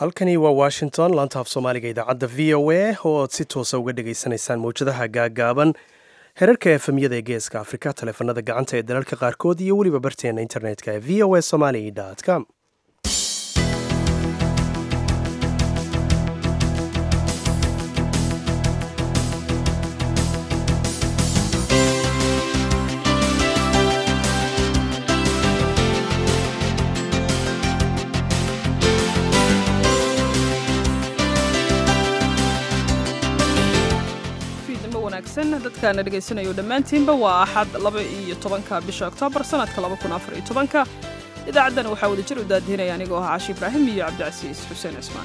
halkani waa washington laanta af soomaaliga idaacadda v o a oo aad si toosa uga dhagaysanaysaan mawjadaha gaagaaban herarka efemyada ee geeska afrika taleefanada gacanta ee dalalka qaarkood iyo weliba barteena internetka ee v o a somali com dadkaana dhegaysanayo dhammaantiinba waa axad laba iyo tobanka bisha oktoobar sanadka laba kun afar iyo tobanka idaacaddan waxaa wada jir u daadihinaya anigoo ah caashi ibraahim iyo cabdicasiis xuseen cismaan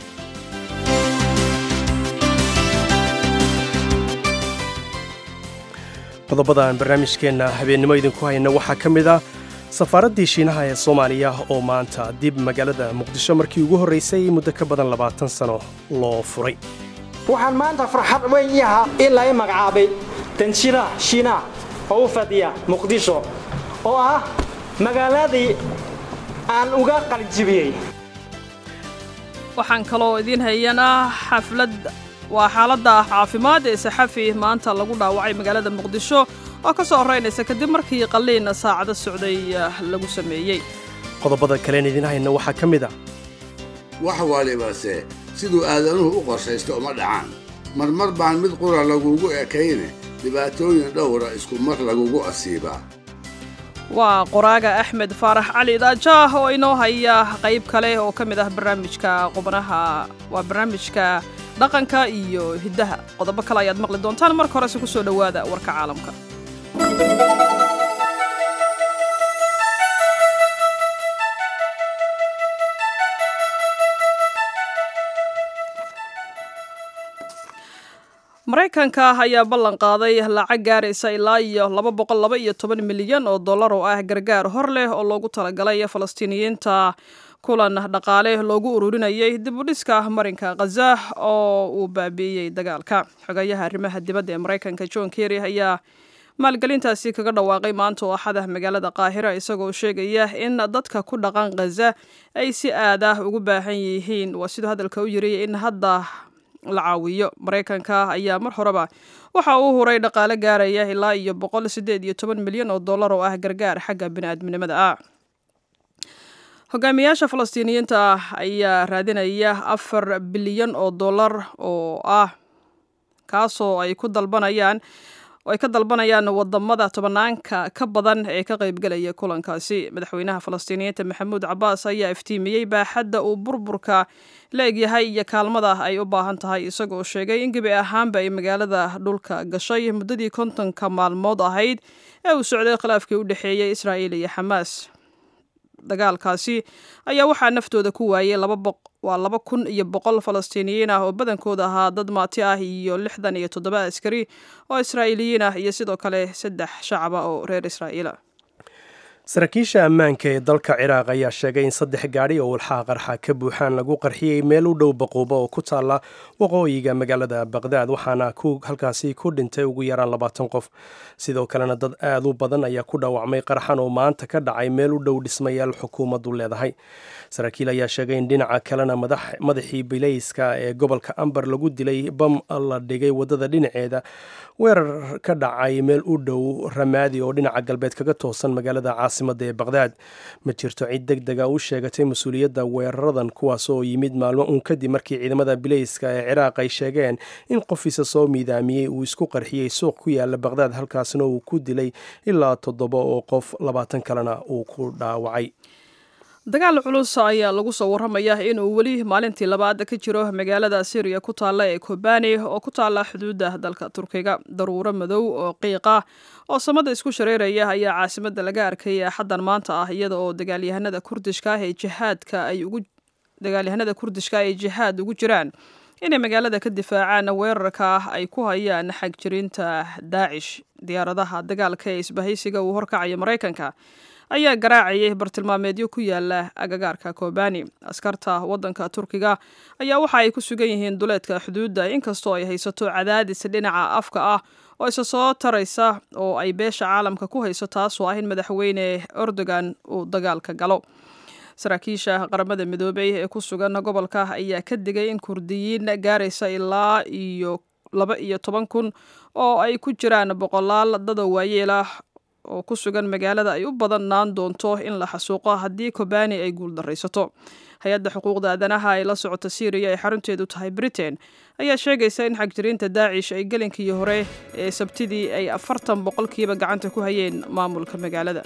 qodobada aan barnaamijkeenna habeennimo idinku hayna waxaa ka mid ah safaaraddii shiinaha ee soomaaliya oo maanta dib magaalada muqdisho markii ugu horraysay muddo ka badan labaatan sano loo furay waxaan maanta farxad weyn ii ahaa in lai magacaabay danjiraha shiinaha oo u fadhiya muqdisho oo ah magaaladii aan uga qaljibiyey waxaan kaloo idiin hayanaa xaflad waa xaaladda caafimaad ee saxafi maanta lagu dhaawacay magaalada muqdisho oo ka soo horraynaysa kadib markii qalliin saacado socday lagu sameeyey qodobada kaleen idiin hayna waxaa ka mid a wax walibase siduu aadanuhu u qorshaysto uma dhacaan marmar baan mid qura lagugu ekayne dhibaatooyin dhowra isku mar lagugu asiibaa waa qoraaga axmed faarax cali daajaah oo inoo haya qayb kale oo ka mid ah barnaamijka qubnaha waa barnaamijka dhaqanka iyo hiddaha qodobo kale ayaad maqli doontaan marka horese ku soo dhowaada warka caalamka maraykanka ayaa ballan qaaday lacag gaaraysa ilaa iyo laba boqol laba iyo toban milyan oo dollar oo ah gargaar hor leh oo loogu talagalay falastiiniyiinta kulan dhaqaale loogu ururinayay dib u dhiska marinka khaza oo uu baabi'iyey dagaalka xogayaha arrimaha dibadda ee maraykanka john kerry ayaa maalgelintaasi kaga dhawaaqay maanta oo axada magaalada qaahira isagoo sheegaya in dadka ku dhaqan khaza ay si aad ah ugu baahan yihiin waa siduu hadalka u yiri in hadda la caawiyo maraykanka ayaa mar horeba waxa uu huray dhaqaale gaaraya ilaa iyo boqol sideed iyo toban milyan oo dollar oo ah gargaar xagga bini'aadminimada ah hogaamiyaasha falastiiniyiinta ayaa raadinaya afar bilyan oo dollar oo ah kaasoo ay ku dalbanayaan ay ka dalbanayaan wadamada tobanaanka ka badan ee ka qaybgelaya kulankaasi madaxweynaha falastiiniyiinta maxamuud cabaas ayaa iftiimiyey baaxadda uu burburka la egyahay iyo kaalmada ay u baahan tahay isagoo sheegay in gebi ahaanba ay magaalada dhulka gashay muddadii kontonka maalmood ahayd ee uu socday khilaafkii u dhexeeyey israa'iil iyo xamaas dagaalkaasi ayaa waxaa naftooda ku waayey waa laba kun iyo boqol falastiiniyiin ah oo badankooda ahaa dad maati ah iyo lixdan iyo toddoba askari oo israa'iiliyiin ah iyo sidoo kale saddex shacaba oo reer israa'iila saraakiisha ammaanka ee dalka ciraaq ayaa sheegay in saddex gaadhi oo walxaha qarxa ka buuxaan lagu qarxiyey meel u dhow baquubo oo ku taalla waqooyiga magaalada baqdaad waxaana halkaasi ku dhintay ugu yaraan labaatan qof sidoo kalena dad aad u badan ayaa ku dhaawacmay qarxan oo maanta ka dhacay meel u dhow dhismayaal xukuumaddu leedahay saraakiil ayaa sheegay in dhinaca kalena madaxii bilayska ee gobolka ambar lagu dilay bam la dhigay waddada dhinaceeda weerar ka dhacay meel u dhow ramaadi oo dhinaca galbeed kaga toosan magaalada caasimada ee baqdaad ma jirto cid deg dega u sheegatay mas-uuliyadda weeraradan kuwaas oo yimid maalmo uun kadib markii ciidamada bilayska ee ciraaq ay sheegeen in qofiisa soo miidaamiyey uu isku qarxiyey suuq ku yaala baqdaad halkaasna uu ku dilay ilaa toddoba oo qof labaatan kalena uu ku dhaawacay dagaal culus ayaa lagu soo warramaya inuu weli maalintii labaad ka jiro magaalada syriya ku taalla ee kobani oo ku taalla xuduudda dalka turkiga daruuro madow oo qiiqa oo samada isku shareeraya ayaa caasimadda laga arkay axaddan maanta ah iyada oo dagaalyahanada kurdishka ah ee jihaadka ay ugu dagaalyahanada kurdishka ay jihaad ugu jiraan inay magaalada ka difaacaan weerarka ay ku hayaan xagjirinta daacish diyaaradaha dagaalka ee isbahaysiga uu horkacaya maraykanka ayaa garaacayay bartilmaameedyo ku yaala agagaarka kobani askarta waddanka turkiga ayaa waxa ay ku sugan yihiin duleedka xuduudda inkastoo ay haysato cadaadis dhinaca afka ah oo isa soo taraysa oo ay beesha caalamka ku hayso taasoo ah in madaxweyne erdogan uu dagaalka galo saraakiisha qaramada midoobey ee ku sugan gobolka ayaa ka digay in kurdiyiin gaaraysa ilaa iyo laba iyo toban kun oo ay ku jiraan boqolaal dada waayeel ah oo ku sugan magaalada ay u badannaan doonto in la xasuuqo haddii kobani ay guuldaraysato hay-adda xuquuqda aadanaha ee la socota syriya ee xarunteedu tahay britain ayaa sheegaysa in xagjiriinta daacish ay gelinkii hore ee sabtidii ay afartan boqolkiiba gacanta ku hayeen maamulka magaalada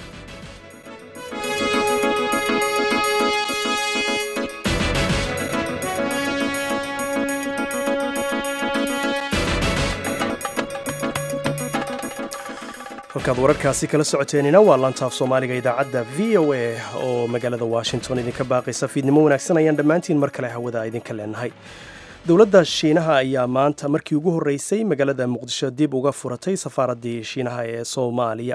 halkaad wararkaasi kala socoteenina waa lantaaf soomaaliga idaacadda v o a oo magaalada washington idinka baaqaysa fiidnimo wanaagsan ayaan dhammaantiin mar kale hawada idinka leenahay dowladda shiinaha ayaa maanta markii ugu horreysay magaalada muqdisho dib uga furatay safaaraddii shiinaha ee soomaaliya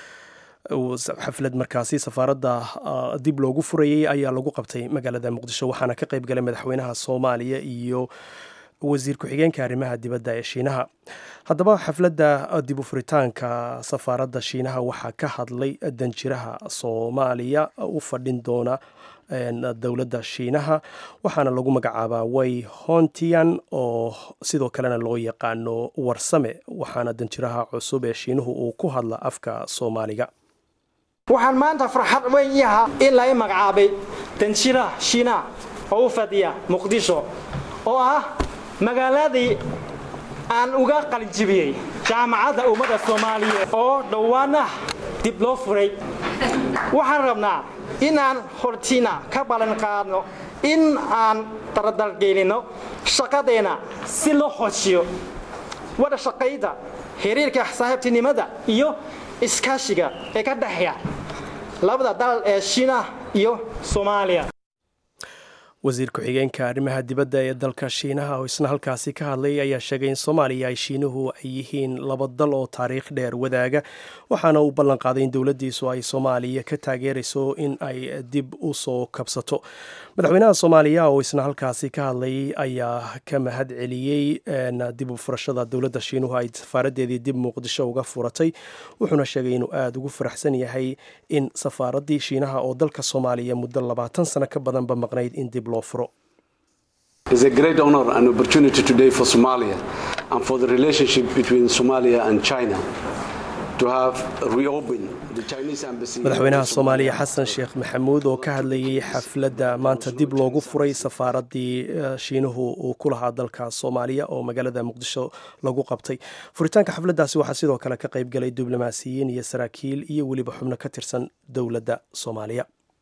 xaflad markaasi safaaradda dib loogu furayey ayaa lagu qabtay magaalada muqdisho waxaana ka qayb galay madaxweynaha soomaaliya iyo wasiir ku-xigeenka arrimaha dibadda ee shiinaha haddaba xafladda dib u furitaanka safaaradda shiinaha waxaa ka hadlay danjiraha soomaaliya u fadhin doona dowladda shiinaha waxaana lagu magacaabaa way hontian oo sidoo kalena loo yaqaano warsame waxaana danjiraha cusub ee shiinuhu uu ku hadla afka soomaaliga waxaan maanta farxad weyn ii ahaa in lai magacaabay danjiraha shiinaha oo u fadhiya muqdisho oo ah magaaladii aan uga qalinjibiyey jaamacadda ummadda soomaaliyeed oo dhowaanah dib loo furay waxaan rabnaa inaan hortiina ka ballan qaadno in aan daradalgelinno shaqadeenna si loo hojiyo wada shaqayda xiriirka saaxiibtinimada iyo iskaashiga ee ka dhexeeya labada dal ee shiina iyo soomaaliya wasiir ku-xigeenka arrimaha dibadda ee dalka shiinaha oo isna halkaasi ka hadlay ayaa sheegay in soomaaliya ay shiinuhu ay yihiin laba dal oo taariikh dheer wadaaga waxaana uu ballan qaaday in dowladdiisu ay soomaaliya ka taageerayso in ay dib u soo kabsato madaxweynaha soomaaliya oo isna halkaasi ka hadlay ayaa ka mahad celiyey dib u furashada dowladda shiinuhu ay safaaraddeedii dib muqdisho uga furatay wuxuuna sheegay inuu aada ugu faraxsan yahay in safaaraddii shiinaha oo dalka soomaaliya muddo labaatan sano ka badanba maqnayd in dib loo furo It's a great honor and opportunity today for Somalia and for the relationship between Somalia and China to have reopened the Chinese embassy. madaxweynaha soomaaliya xasan sheekh maxamuud oo ka hadlayay xafladda maanta dib loogu furay safaaraddii shiinuhu uu ku lahaa dalka soomaaliya oo magaalada muqdisho lagu qabtay furitaanka xafladdaasi waxaa sidoo kale ka qayb galay diblomaasiyiin iyo saraakiil iyo weliba xubno ka tirsan dowladda soomaaliya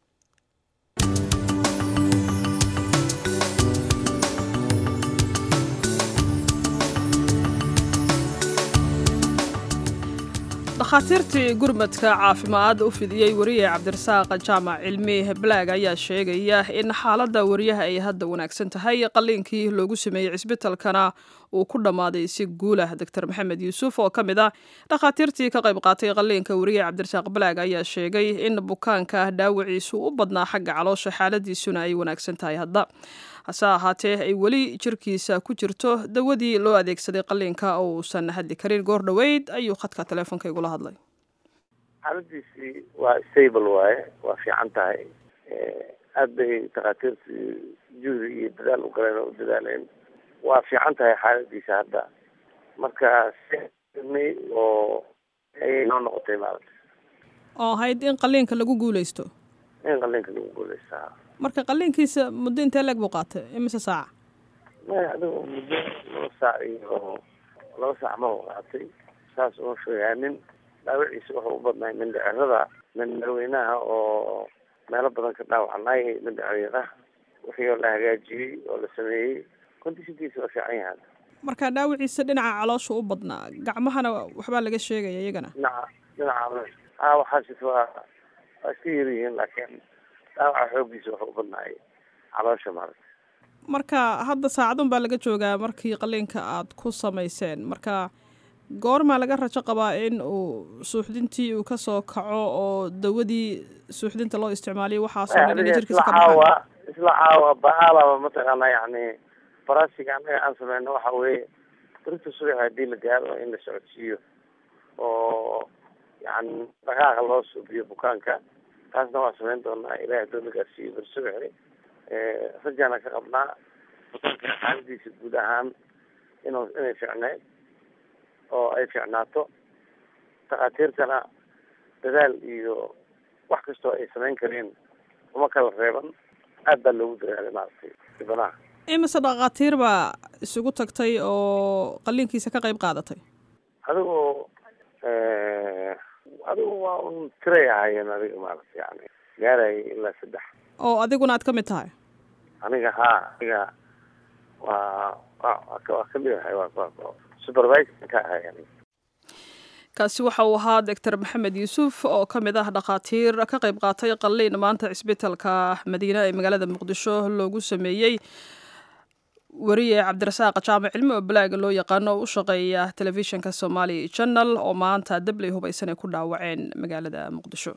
dhakhaatiirtii gurmadka caafimaad u fidiyey wariye cabdirasaaq jaamac cilmi balaag ayaa sheegaya in xaaladda wariyaha ay hadda wanaagsan tahay qalliinkii loogu sameeyey cisbitalkana uu ku dhammaaday si guulah doctor maxamed yuusuf oo ka mid ah dhakhaatiirtii ka qayb qaatay qalliinka wariye cabdirasaaq balaag ayaa sheegay in bukaanka dhaawaciisu u badnaa xagga caloosha xaaladiisuna ay wanaagsan tahay hadda hase ahaatee ay weli jirkiisa ku jirto dawadii loo adeegsaday qalliinka oo uusan hadli karin goor dhoweyd ayuu khadka teleefonka igula hadlay xaaladiisii waa stable waaye waa fiican tahay aad bay takhaatiirtii juhdi iyo dadaal u galeen oo u dadaaleen waa fiican tahay xaaladiisa hadda marka sinay oo ayay noo noqotay maarata oo ahayd in qalliinka lagu guuleysto in qalliinka lagu guuleystaa marka qalliinkiisa muddo intee leeg buu qaatay imise saaca maya adigo muddo laba saac iyo laba saac ma qaatay saas uma sheegaanin dhaawaciisa wuxuu u badnaay mindhicirada mindhaweynaha oo meelo badan ka dhaawacnay mindhicirada wixii oo la hagaajiyey oo la sameeyey kondishinkiisa waa fiican yahay marka dhaawaciisa dhinaca caloosha u badnaa gacmahana waxbaa laga sheegaya iyagana dhinaca dhinaca a waxaas waa waa iska yar yihiin laakiin dhaawaca xooggiisa wuxuu u badnaay caloosha maarata marka hadda saacadun baa laga joogaa markii qalliinka aad ku samayseen marka goormaa laga rajo qabaa in uu suuxdintii uu kasoo kaco oo dawadii suuxdinta loo isticmaaliyo waxaasoo dhan inay jirkiisa ka baxaan caawa isla caawa baalaba mataqaana yacni farasiga annaga aan sameyno waxa weeye berita subax haddii la gaaro in la socodsiiyo oo yani dhaqaaqa loo suubiyo bukaanka taasna waa samayn doonaa ilahay hadduu na gaarsiiyo bersubaxi rajaana ka qabnaa hotelka xaaladiisa guud ahaan inuu inay ficneyd oo ay ficnaato takhaatiirtana dadaal iyo wax kastoo ay samayn kareen uma kala reeban aad baa loogu dadaalay maaragtay dhibanaha imise dhakhaatiir baa isugu tagtay oo qaliinkiisa ka qayb qaadatay adigu adigu waa un tiray ahaayeen adiga maaragtay yani gaarayay ilaa saddex oo adiguna aad ka mid tahay aniga haa aniga waa waa waa kamid ahay waa supervisor ka ahay aniga kaasi waxa uu ahaa doctor maxamed yuusuf oo ka mid ah dhakhaatiir ka qayb qaatay qalliin maanta cisbitalka madiine ee magaalada muqdisho loogu sameeyey wariye cabdirasaaq jaamac cilmi oo balaaga loo yaqaano oo u shaqeeya telefishinka somali channel oo maanta dabley hubaysan ay ku dhaawaceen magaalada muqdisho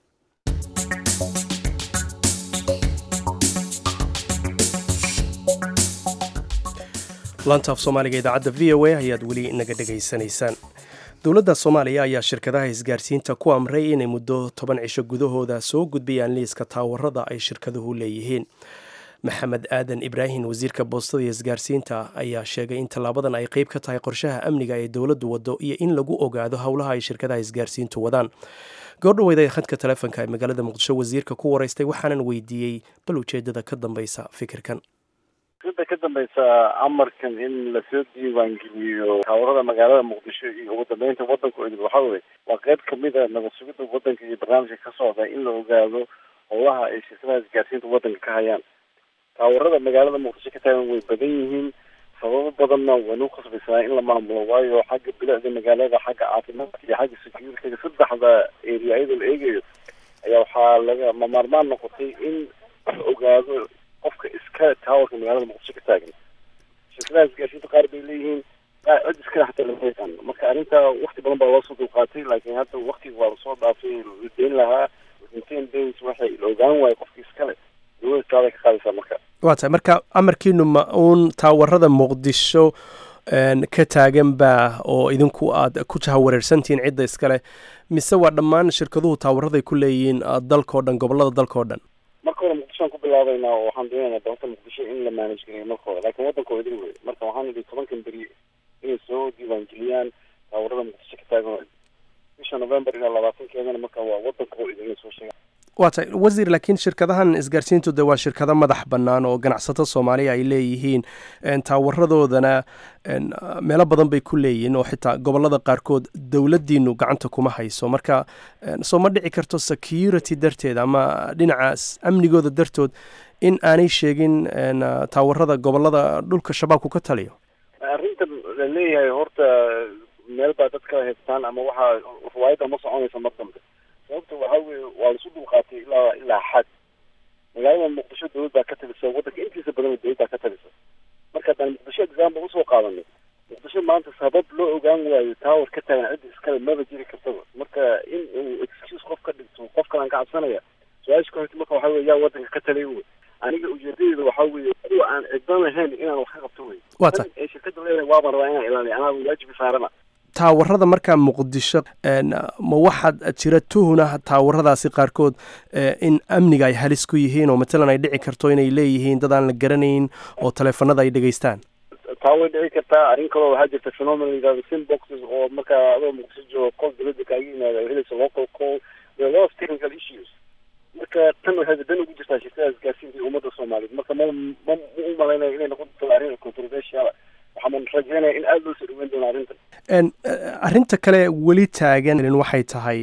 lantaaf soomaaliga idaacadda v o a ayaad weli naga dhegaysanaysaan dowladda soomaaliya ayaa shirkadaha isgaarsiinta ku amray inay muddo toban cisho gudahooda soo gudbayaan liiska taawarada ay shirkaduhu leeyihiin maxamed aadan ibraahim wasiirka boostada iyo isgaarsiinta ayaa sheegay in tallaabadan ay qeyb ka tahay qorshaha amniga ee dowladdu waddo iyo in lagu ogaado howlaha ay shirkadaha isgaarsiintu wadaan goordhaweyda ee khadka taleefonka ee magaalada muqdisho wasiirka ku waraystay waxaanan weydiiyey bal ujeedada ka dambeysa fikirkan sida ka dambeysa amarkan in lasoo diiwaangeliyo taawarada magaalada muqdisho iyo ugu dambeynta wadanka oo idil waxaa weye waa qeyb kamid a nabad sugidda wadanka iyo barnaamijka ka socda in la ogaado howlaha ay shirkadaha isgaarsiinta wadanka ka hayaan taawarada magaalada muqdisho ka taagan way badan yihiin sababo badanna waynu khasbaysanaa in la maamulo waayo xagga bilicda magaalada xagga caafimaadka iyo xagga security-ga saddexda area iyadoo la eegayo ayaa waxaa laga mamaarmaan noqotay in la ogaado qofka iska taawarka magaalada muqdisho ka taagan shirkadaha isgaarsiinta qaar bay leeyihiin cid iskale xataa lama yaqaan marka arrinta wakti badan baa loosoo dulqaatay laakiin hadda waktiga waa lasoo dhaafay la deyn lahaa within days waxay la ogaan waayo qofka iskale dowlada taaday ka qaadaysaa marka waa tahay marka amarkiinu ma uun taawarada muqdisho ka taagan baa oo idinku aad ku jahawareersantihiin cidda iskale mise waa dhammaan shirkaduhu taawaraday ku leeyihiin dalkao dhan gobolada dalka oo dhan marka hore muqdishoan ku bilaabaynaa oo waxaan doonaynaa dalka muqdisho in la manage gareeyo marka hore laakiin waddanka oo idin wey marka waxaan idhi tobankan beri inay soo diiwaangeliyaan taawarada muqdisho ka taagan bisha november ilaa labaatankeedana marka waa waddanka oo idin inay soo sheegaan waa tahay wasiir laakiin shirkadahan isgaarsiintu de waa shirkado madax bannaan oo ganacsato soomaaliya ay leeyihiin taawaradoodana meelo badan bay ku leeyihiin oo xitaa gobolada qaarkood dowladdiinu gacanta kuma hayso marka soo ma dhici karto security darteed ama dhinacaas amnigooda dartood in aanay sheegin taawarada gobolada dhulka shabaabku ka taliyo arrintan la leeyahay horta meel baa dad kala haystaan ama waxaa riwaayadda ma soconaysa mar dambe sababta waxaa weye waa laisu dulqaatay ilaa ilaa xad magaalada muqdisho dowlad baa ka talisa waddanka intiisa badan dowlad baa ka talisa marka haddaan muqdisho example usoo qaadanay muqdisho maanta sabab loo ogaan waayo tower ka taagan cidda iskale maba jiri kartaba marka in uu excuse qof ka dhigto qof kalaan ka cabsanaya su-aasha ka horta marka waxaa weye yaa waddanka ka talay wey aniga ujeedadeeda waxaa weeye kuwa aan ciddan lahayn inaan wax ka qabto wey waa tahay ee shirkadda leedahay waabaan rabaa inaan ilaaliyo anaa waajibi saarana taawarada markaa muqdisho ma waxaad jira tuhuna taawaradaasi qaarkood in amniga ay halis ku yihiin oo matalan ay dhici karto inay leeyihiin dad aan la garanayn oo taleefanada ay dhegaystaan taa way dhici kartaa arrin kaloo waxaa jirta phenomenon yidhahdo simboxes oo markaa adoo muqdisho joogo call dowladda kaaga yimaada oo helaysa local call there are a lot of technical issues marka tan waxay dan ugu jirtaa shirkada isgaarsiinta iyo ummadda soomaaliyeed marka ma ma ma u malaynayo inay noqon doonto arrin controversial waxaan rajeynaya in aada loo soo dhaweyn doono arrintan arrinta kale weli taagan waxay tahay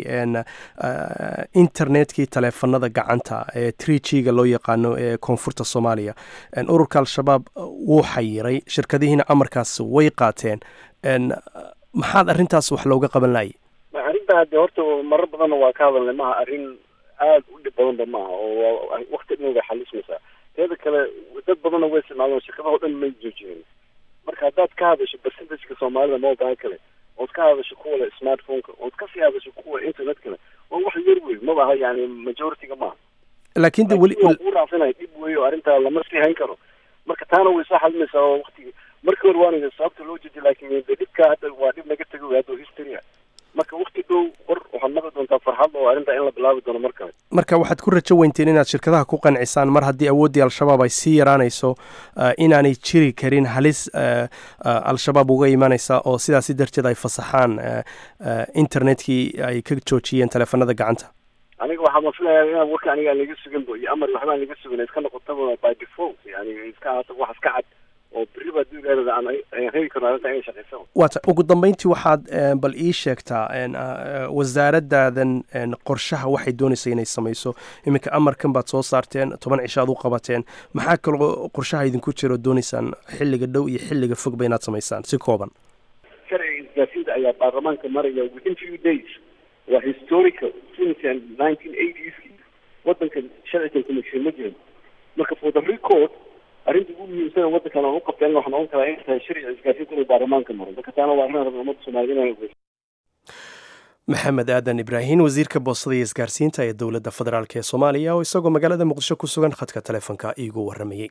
internetkii taleefanada gacanta ee tree g ga loo yaqaano ee koonfurta soomaaliya ururka al-shabaab wuu xayiray shirkadihiina amarkaas way qaateen maxaad arrintaas wax looga qaban laayay arrinta hadde horta marar badanna waa ka hadalnay maha arrin aada u dhib badanba maaha oo wakti dhan way xalismaysaa teeda kale dad badanna way isticmaalaan shirkadaha o dhan may joojiyeen marka haddaad ka hadasho percentageka soomaalida mobile kale ood ka hadasho kuwa le smartphoneka ood kasii hadasho kuwa internet kale waa wax yar wey maba aha yani majority-ga maaha laakiin de weli ku raacsanaya dhib wey oo arrintaa lama sii hayn karo marka taana way soo xalimaysaa oo wakti markii hore waana sababta loo jeediy laakiin de dhibka hadda waa dhib naga tego wey hadda history marka wakti dhow war waxaad maqli doontaa farxad oo arrintaa in la bilaabi doono mar kale marka waxaad ku rajo weynteen inaad shirkadaha ku qancisaan mar haddii awooddii al-shabaab ay sii yaraanayso inaanay jiri karin halis al-shabaab uga imanaysa oo sidaasi darteed ay fasaxaan internetkii ay ka joojiyeen teleefanada gacanta aniga waxaa ma filayaa inaan warka aniga aan laga suganba iyo amar waxbaan laga sugan iska noqotaba by default yani iska ahaato wax iska cad oo berri baa duugaadada aan reebi karno arrinta inay shaqaysa waata ugu dambeyntii waxaad bal ii sheegtaa wasaaradaadan qorshaha waxay doonaysa inay samayso iminka amarkan baad soo saarteen toban cisho aad u qabateen maxaa kaloo qorshaha idinku jiro doonaysaan xilliga dhow iyo xilliga fogba inaad samaysaan si kooban sharciga isgaarsiinta ayaa baarlamaanka maraya within few days waa historical since nineteen eighties wadanka sharcigan commission ma jirin marka for the record arrinta ugu muhiimsan wadankan aan u qabtay aniga waxaan ogan karaa inay tahay sharciga isgaarsiinta inuu baarlamaanka maro marka taana waa arrin rabin ummadda soomaaliyed inay maxamed aadan ibraahim wasiirka boostada iyo isgaarsiinta ee dowladda federaalk ee soomaaliya oo isagoo magaalada muqdisho ku sugan khadka taleefonka iigu waramayey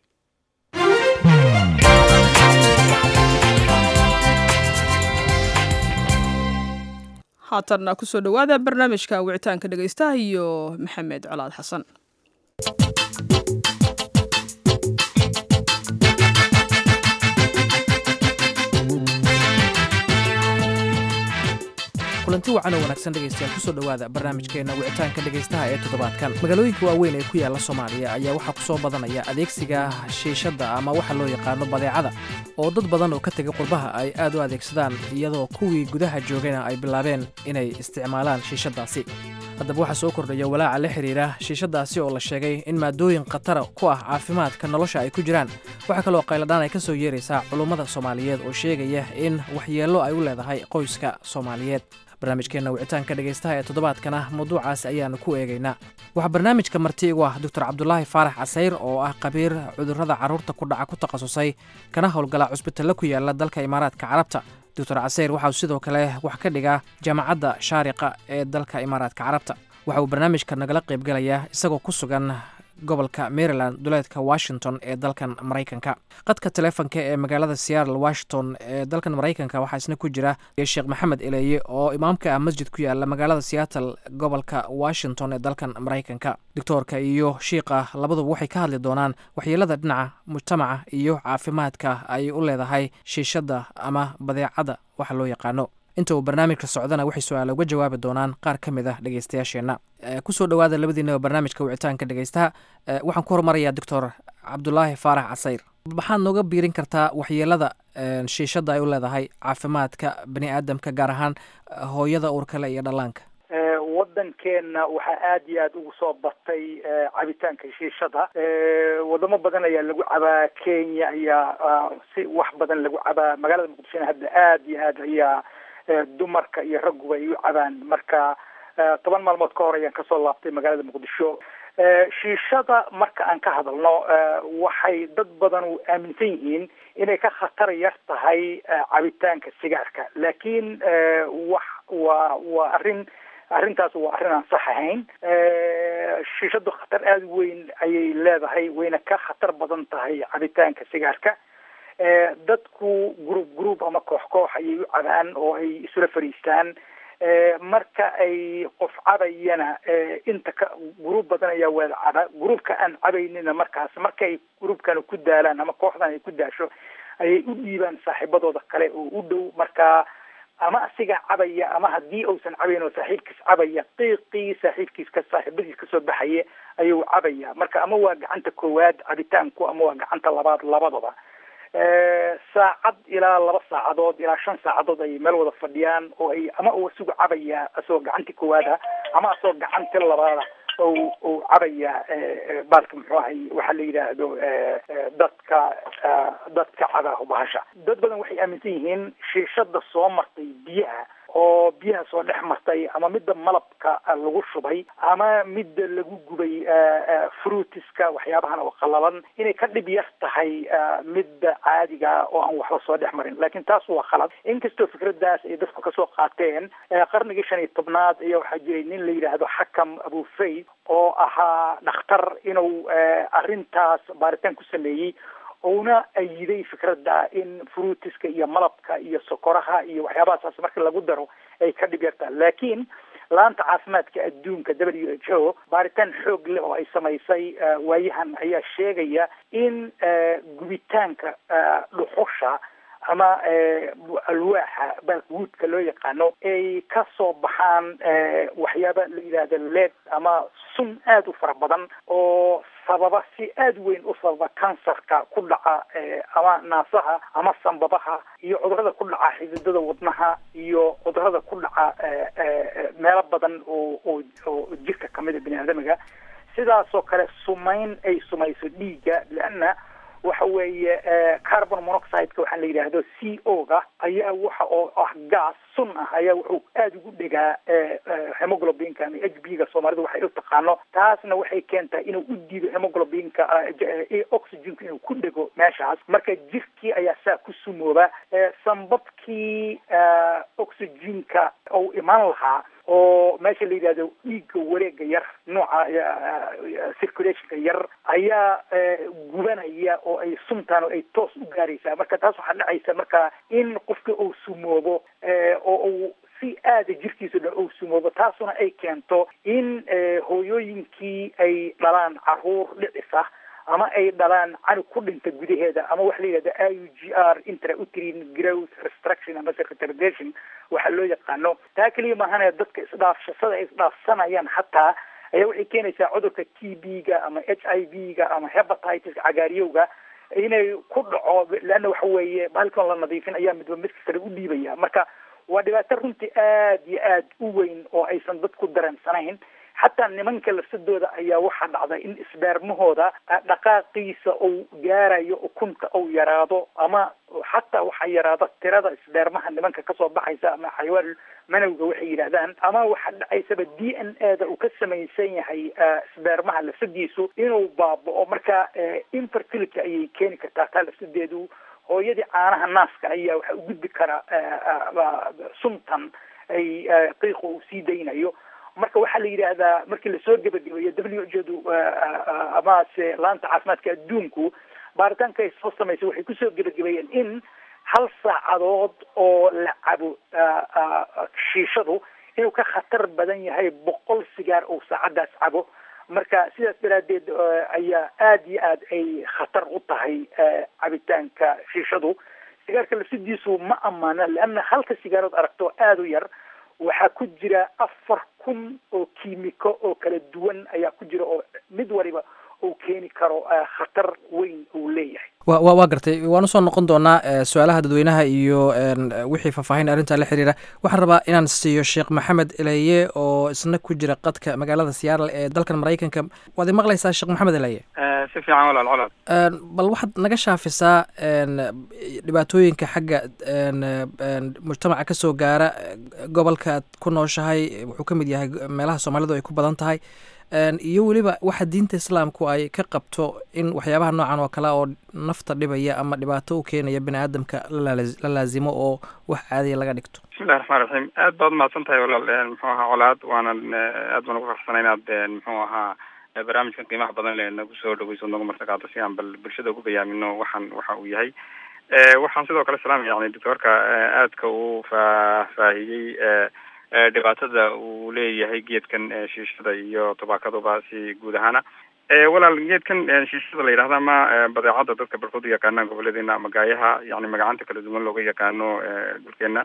haatanna kusoo dhowaada barnaamijka wicitaanka dhegaystaha iyo maxamed colaad xasan kulanti wacan oo wanaagsan dhegaystayaal kusoo dhowaada barnaamijkeenna wicitaanka dhegaystaha ee toddobaadkan magaalooyinka waaweyn ee ku yaalla soomaaliya ayaa waxaa ku soo badanaya adeegsiga shiishadda ama waxa loo yaqaano badeecada oo dad badan oo ka tegay qurbaha ay aad u adeegsadaan iyadoo kuwii gudaha joogayna ay bilaabeen inay isticmaalaan shiishaddaasi haddaba waxaa soo kordhaya walaaca la xidhiira shiishaddaasi oo la sheegay in maadooyin khatara ku ah caafimaadka nolosha ay ku jiraan waxaa kaloo qayladhaan ay ka soo yeeraysaa culummada soomaaliyeed oo sheegaya in waxyeello ay u leedahay qoyska soomaaliyeed barnaamijkeenna wicitaanka dhegaystaha ee toddobaadkana mawduucaas ayaannu ku eegaynaa waxaa barnaamijka marti igu ah doctor cabdulaahi faarax casayr oo ah khabiir cudurrada carruurta ku dhaca ku takhasusay kana howlgala cusbitalla ku yaala dalka imaaraadka carabta doctor casayr waxauu sidoo kale wax ka dhigaa jaamacadda shaariqa ee dalka imaaraadka carabta waxa uu barnaamijka nagala qaybgalayaa isagoo ku sugan gobolka maryland duleedka washington ee dalkan maraykanka qadka taleefonka ee magaalada seattle washington ee dalkan maraykanka waxaa isna ku jira sheekh maxamed eleeye oo imaamka ah masjid ku yaala magaalada seattle gobolka washington ee dalkan maraykanka doctoorka iyo shiikha labaduba waxay ka hadli doonaan waxyeelada dhinaca mujtamaca iyo caafimaadka ay u leedahay shiishadda ama badeecada waxa loo yaqaano inta uu barnaamijka socdana waxay su-aala uga jawaabi doonaan qaar ka mid ah dhegeystayaasheenna kusoo dhowaada labadiinaba barnaamijka wicitaanka dhegeystaha waxaan ku hormarayaa doctor cabdulaahi faarax casayr maxaad nooga biirin kartaa waxyeelada shiishadda ay u leedahay caafimaadka bani aadamka gaar ahaan hooyada uurkale iyo dhallaanka wadankeena waxaa aada iyo aada ugu soo batay cabitaanka shiishada wadamo badan ayaa lagu cabaa kenya ayaa si wax badan lagu cabaa magaalada muqdishona hadda aada iyo aad ayaa dumarka iyo ragguba ay u cabaan marka toban maalmood ka hor ayaan kasoo laabtay magaalada muqdisho shiishada marka aan ka hadalno waxay dad badan u aaminsan yihiin inay ka khatar yar tahay cabitaanka sigaarka laakiin wax waa waa arrin arrintaas waa arrin aan sax ahayn shiishadu khatar aada weyn ayay leedahay wayna ka khatar badan tahay cabitaanka sigaarka dadku group group ama koox koox ayay u cabaan oo ay isula fadhiistaan marka ay qof cabayana inta ka gruub badan ayaa wada caba gruubka aan cabaynina markaas markay gruubkana ku daalaan ama kooxdan ay ku daasho ayay u dhiibaan saaxiibadooda kale oo u dhow marka ama asiga cabaya ama haddii uusan cabayn oo saaxiibkiis cabaya qiiqii saaxiibkiis ka saaxiibadiis kasoo baxaya ayuu cabaya marka ama waa gacanta koowaad cabitaanku ama waa gacanta labaad labadaba saacad ilaa laba saacadood ilaa shan saacadood ayay meel wada fadhiyaan oo ay ama uu isugu cabaya asagoo gacantii koowaada ama asagoo gacanti labaada o u cabaya baalka muxuu ahay waxaa la yidhaahdo dadka dadka cabaaho bahasha dad badan waxay aaminsan yihiin shiishada soo martay biyaha oo biyaha soo dhex martay ama midda malabka lagu shubay ama midda lagu gubay fruitiska waxyaabahan oo qalalan inay ka dhib yar tahay midda caadiga oo aan waxba soo dhex marin laakiin taas waa khalad inkastoo fikradaas ay dadku kasoo qaateen qarnigii shan iyo tobnaad ayaa waxaa jiray nin la yidhaahdo xakam abufayd oo ahaa dhakhtar inuu arrintaas baaritaan ku sameeyey uuna ayiday fikradda in fruitiska iyo malabka iyo sokoraha iyo waxyaabahasaas marka lagu daro ay ka dhib yartaa laakiin laanta caafimaadka adduunka w h o baaritaan xoog leh oo ay samaysay waayahan ayaa sheegaya in gubitaanka dhuxusha ama alwaaxa balkwoodka loo yaqaano ay ka soo baxaan waxyaaba la yidhaahda led ama sun aada u fara badan oo sababa si aada weyn u sababa kansarka ku dhaca ama naasaha ama sambabaha iyo cudurada ku dhaca xididada wadnaha iyo cudurada ku dhaca meelo badan oo oo oo jirka kamida bini aadamiga sidaasoo kale sumayn ay sumayso dhiigga leanna waxa weeye carbon monoxideka waxaa la yidhaahdo c o ga ayaa waxa oo ah gas sun ah ayaa wuxuu aada ugu dhegaa hemoglobinka ama h b ga soomaalida waxay u taqaano taasna waxay keentaa inuu u diido hemoglobinka oxygenka inuu ku dhego meeshaas marka jirkii ayaa saa ku sumooba sambabkii oxygenka ou imaan lahaa oo meesha la yidhahdo dhiigga wareega yar nooca circulationka yar ayaa gubanaya oo ay suntaan oo ay toos u gaaraysaa marka taas waxaa dhacaysa marka in qofka uu sumoobo oo uu si aada jirkiisa dhan uu sumoobo taasuna ay keento in hooyooyinkii ay dhalaan caruur dhicis ah ama ay dhalaan canug ku dhinta gudaheeda ama waxa la yidhahda i u g r intrauterine growth restruction ama retardation waxaa loo yaqaano taa keliya maahane dadka isdhaafshasada ay isdhaafsanayaan xataa ayaa waxay keenaysaa cudurka t b ga ama h i v ga ama hepatitis cagaariyowga inay ku dhaco leanna waxa weeye bahalkan la nadiifin ayaa midba midka kale u dhiibaya marka waa dhibaato runtii aada iyo aada u weyn oo aysan dadku dareensanayn xataa nimanka lafsadooda ayaa waxaa dhacda in isbeermahooda dhaqaaqiisa uu gaarayo ukunta uu yaraado ama xataa waxaa yaraada tirada isbeermaha nimanka kasoo baxaysa ama xayawaan manowga waxay yidhahdaan ama waxaa dhacaysaba d n a da uu ka samaysan yahay isbeermaha lafsadiisu inuu baaba'o marka infertility ayay keeni kartaa taa lafsadeedu hooyadii caanaha naaska ayaa waxaa u gudbi kara suntan ay qiiqa uu sii daynayo marka waxaa la yidhaahdaa markii lasoo gebagabeeyo w h du amase laanta caafimaadka adduunku baaritaanka ay soo samaysay waxay kusoo gebagabeeyeen in hal saacadood oo la cabo shiishadu inuu ka khatar badan yahay boqol sigaar oo saacadaas cabo marka sidaas daraaddeed ayaa aada iyo aad ay khatar u tahay cabitaanka shiishadu sigaarka lafsidiisu ma ammaana leanna halka sigaarood aragto aada u yar waxaa ku jira afar kun oo kiimiko oo kala duwan ayaa ku jira oo mid waliba uu keeni karo khatar weyn uu leeyahay wa wa waa gartay waan usoo noqon doonaa su-aalaha dadweynaha iyo wixii faahfaahin arrintaa la xiriira waxaan rabaa inaan siiyo sheekh maxamed eleye oo isna ku jira qadka magaalada seattle ee dalkan maraykanka waad i maqlaysaa sheekh maxamed eleye si fiican walaal colaad bal waxaad naga shaafisaa dhibaatooyinka xagga mujtamaca ka soo gaara gobolka aad ku nooshahay wuxuu ka mid yahay meelaha soomaalidu ay ku badan tahay iyo weliba waxa diinta islaamku ay ka qabto in waxyaabaha noocan oo kale oo nafta dhibaya ama dhibaato u keenaya bini aadamka la laazimo oo wax caadiya laga dhigto bismillahi raxmaan raxiim aad baad umahadsan tahay walaal muxuu ahaa colaad waanan aad baan ugu farxsana inaad muxuu ahaa barnaamijkan qiimaha badan le nagu soo dhaweyso nagu martaqaado si aan bal bulshada ugu bayaamino waxaan waxa uu yahay waxaan sidoo kale salaam yani doctoorka aadka uu faahfaahiyey dhibaatada uu leeyahay geedkan shiishada iyo tobaakaduba si guud ahaana walaal geedkan shiishada la yidhahda ama badeecada dadka barkood u yaqaanaan goboledeena ama gaayaha yani magacanta kala duwan looga yaqaano dhulkeena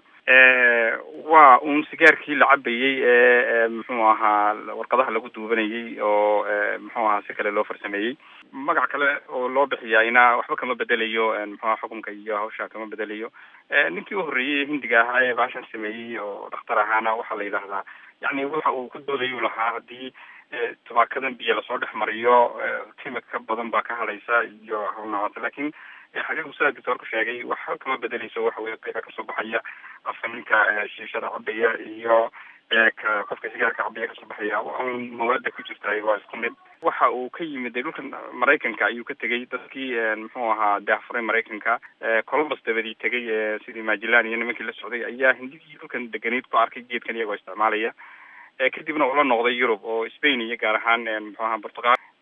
waa uun sigaarkii la cabayey ee muxuu ahaa warqadaha lagu duubanayey oo muxuu ahaa si kale loo farsameeyey magac kale oo loo bixiyaayna waxba kama bedelayo muxuu aha xukunka iyo hawsha kama bedelayo ninkii u horreeyey hindiga ahaa ee baashan sameeyey oo dhakhtar ahaana waxaa la yidhahdaa yani waxa uu ku doodayu lahaa haddii tobaakadan biyo lasoo dhex mariyo timid ka badan baa ka hadhaysa iyo hawlnahaata lakin xaqiiqu sidaa doctoorku sheegay waxba kama bedeleyso waxa weye qiiqa kasoo baxaya afka ninka shiishada cabaya iyo ka qofka sigaarka cabaya kasoo baxaya un mawaada ku jirta waa isku mid waxa uu ka yimid dhulkan maraykanka ayuu ka tegey dadkii muxuu ahaa daafuray maraykanka columbus dabadii tegay sidii majilan iyo nimankii la socday ayaa hindigii dhulkan deganeyd ku arkay geedkan iyagoo isticmaalaya kadibna ula noqday yurub oo spain iyo gaar ahaan muxuu ahaa portugal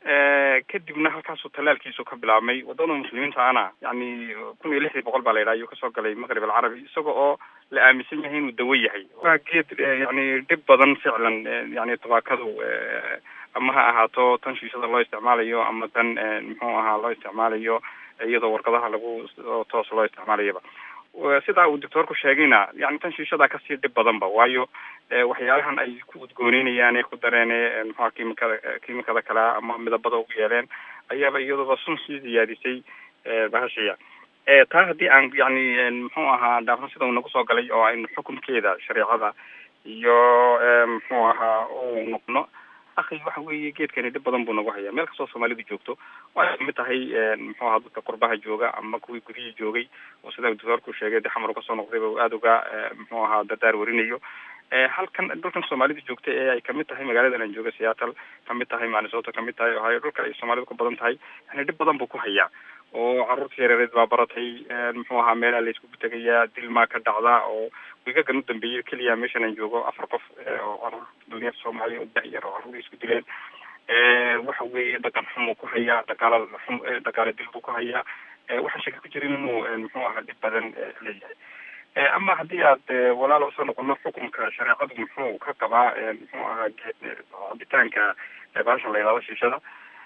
kadibna halkaasuu tallaalkiisu ka bilaabmay wadada muslimiinta ana yani kun iyo lixdii boqol baa la yidhaha ayuu kasoo galay maqrib alcarabi isaga oo la aaminsan yahay inuu dawo yahay waa geed yani dhib badan ficlan yani tabaakadu ama ha ahaato tan shiishada loo isticmaalayo ama tan muxuu ahaa loo isticmaalayo iyadoo warqadaha lagu toos loo isticmaalayaba sidaa uu doctoorku sheegayna yani tan shiishadaa kasii dhib badanba waayo waxyaalahan ay ku udgooneynayaan ee ku dareen muxua kimikada kimikada kale ama midabada ugu yeeleen ayaaba iyadoba sun sii ziyaadisay bahashiya taa haddii aan yani muxuu ahaa dhaafno sida uu nagu soo galay oo aynu xukunkeeda shareecada iyo muxuu ahaa u noqno akhi waxa weeye geedkani dhib badan buu nagu hayaa meel kastoo soomaalidu joogto waxay kamid tahay muxuu ahaa dadka qurbaha jooga ama kuwii gudihii joogay oo sida doctoorku sheegay de xamar kasoo noqdayba uu aada uga muxuu ahaa dardaar warinayo halkan dhulkan soomaalida joogta ee ay kamid tahay magaaladan aan jooga seattle kamid tahay minnesota kamid tahay ohio dhulka ay soomaalidu ka badan tahay yani dhib badan buu ku hayaa oo caruurta yareereed baa baratay muxuu ahaa meelaa la iskugu tegayaa dilmaa ka dhacda oo wigagan u dambeeyay keliya meeshan aan joogo afar qof oo caruur dunyada soomaaliya oo da-yar oo caruur isku dileen waxa weeye dhaqan xumuu ku hayaa dhaqaala xum dhaqaale dil buu ku hayaa waxaan shaka ku jirin inuu muxuu ahaa dhib badan leeyahay ama haddii aad walaalo usoo noqono xukunka shareecadu muxuu ka qabaa muxuu ahaa cabitaanka baashan la yidhahdo shiishada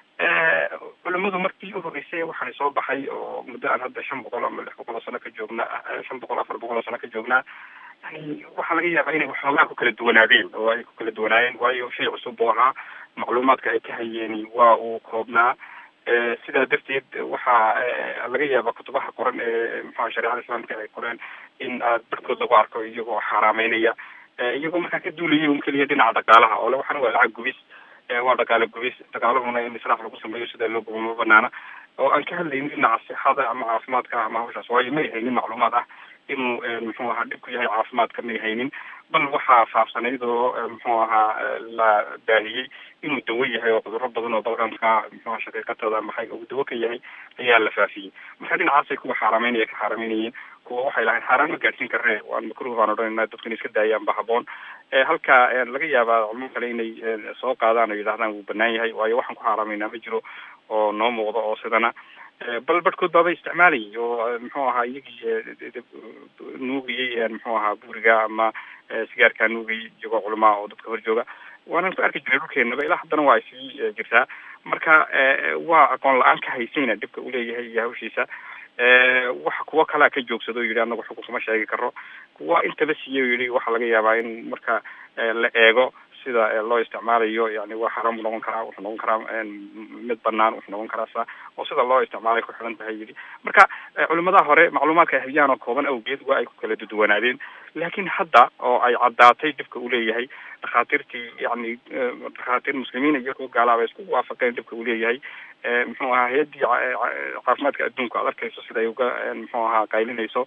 culimadu markii u horreysay waxaa soo baxay oo muddo aan hadda shan boqol ama lix boqol oo sano ka joognaa shan boqol afar boqol oo sano ka joognaa yani waxaa laga yaabaa inay waxoogaa ku kala duwanaadeen oo ay ku kala duwanaayeen waayo shay cusub buu ahaa macluumaadka ay ka hayeen waa uu koobnaa sidaa darteed waxaa laga yaaba kutubaha qoran ee muxua shareecada islaamka ay qoreen in aad barhkood lagu arko iyagoo xaaraameynaya iyagoo markaa ka duulaya un keliya dhinaca dhaqaalaha oo le waxana waa lacag gubis waa dhaqaale gubis dhaqaalahuna in israaf lagu sameeyo sida loo gubo ma banaana oo aan ka hadlaynin dhinaca sixada ama caafimaadka ama hawshaas waayo may haynin macluumaad ah inuu muxuu ahaa dhib ku yahay caafimaadka may haynin bal waxaa faafsanayd oo muxuu ahaa la baahiyey inuu dawo yahay oo cudurro badan oo balqamka muxuuha shaqiiqatada maxay uu dawo ka yahay ayaa la faafiyey marka dhinacaasay kuwa xaaraameynaya ka xaaraameynayeen kuwa waxay lahayn xaaraan ma gaadhsiin karne waan makruh baan odhanayna dadkan iska daayaan ba haboon halka laga yaabaa culmo kale inay soo qaadaan oo yidhahdaan wuu banaan yahay waayo waxaan ku xaaraameynaa ma jiro oo noo muuqdo oo sidana bal barhkood baaba isticmaalayay oo muxuu ahaa iyagii nuugayay muxuu ahaa buuriga ama sigaarkaa nuugayay iyagoo culamaa oo dadka hor jooga waanan ku arki jiray dhulkeenaba ilaa haddana waa sii jirtaa marka waa aqoon la-aan ka haysayna dhibka uleeyahay iyo hawshiisa waxa kuwo kalaa ka joogsado o yidhi anagu xukun kuma sheegi karo kuwa intaba siiyey o yidhi waxaa laga yaabaa in marka la eego sida loo isticmaalayo yani waa xaraam u noqon karaa wuxuu noqon karaa mid banaan wuxuu noqon karaa sa oo sida loo isticmaalay ku xiran tahay yidhi marka culimadaha hore macluumaadka ay hayaan oo kooban awgeed waa ay ku kala duduwanaadeen laakiin hadda oo ay caddaatay dhibka uu leeyahay dhakhaatiirtii yani dhakhaatiir muslimiin iyo kuwa gaalaaba isku waafaqeen dhibka uu leeyahay muxuu ahaa hay-addii caafimaadka adduunka aad arkayso sida ay uga muxuu ahaa qaylinayso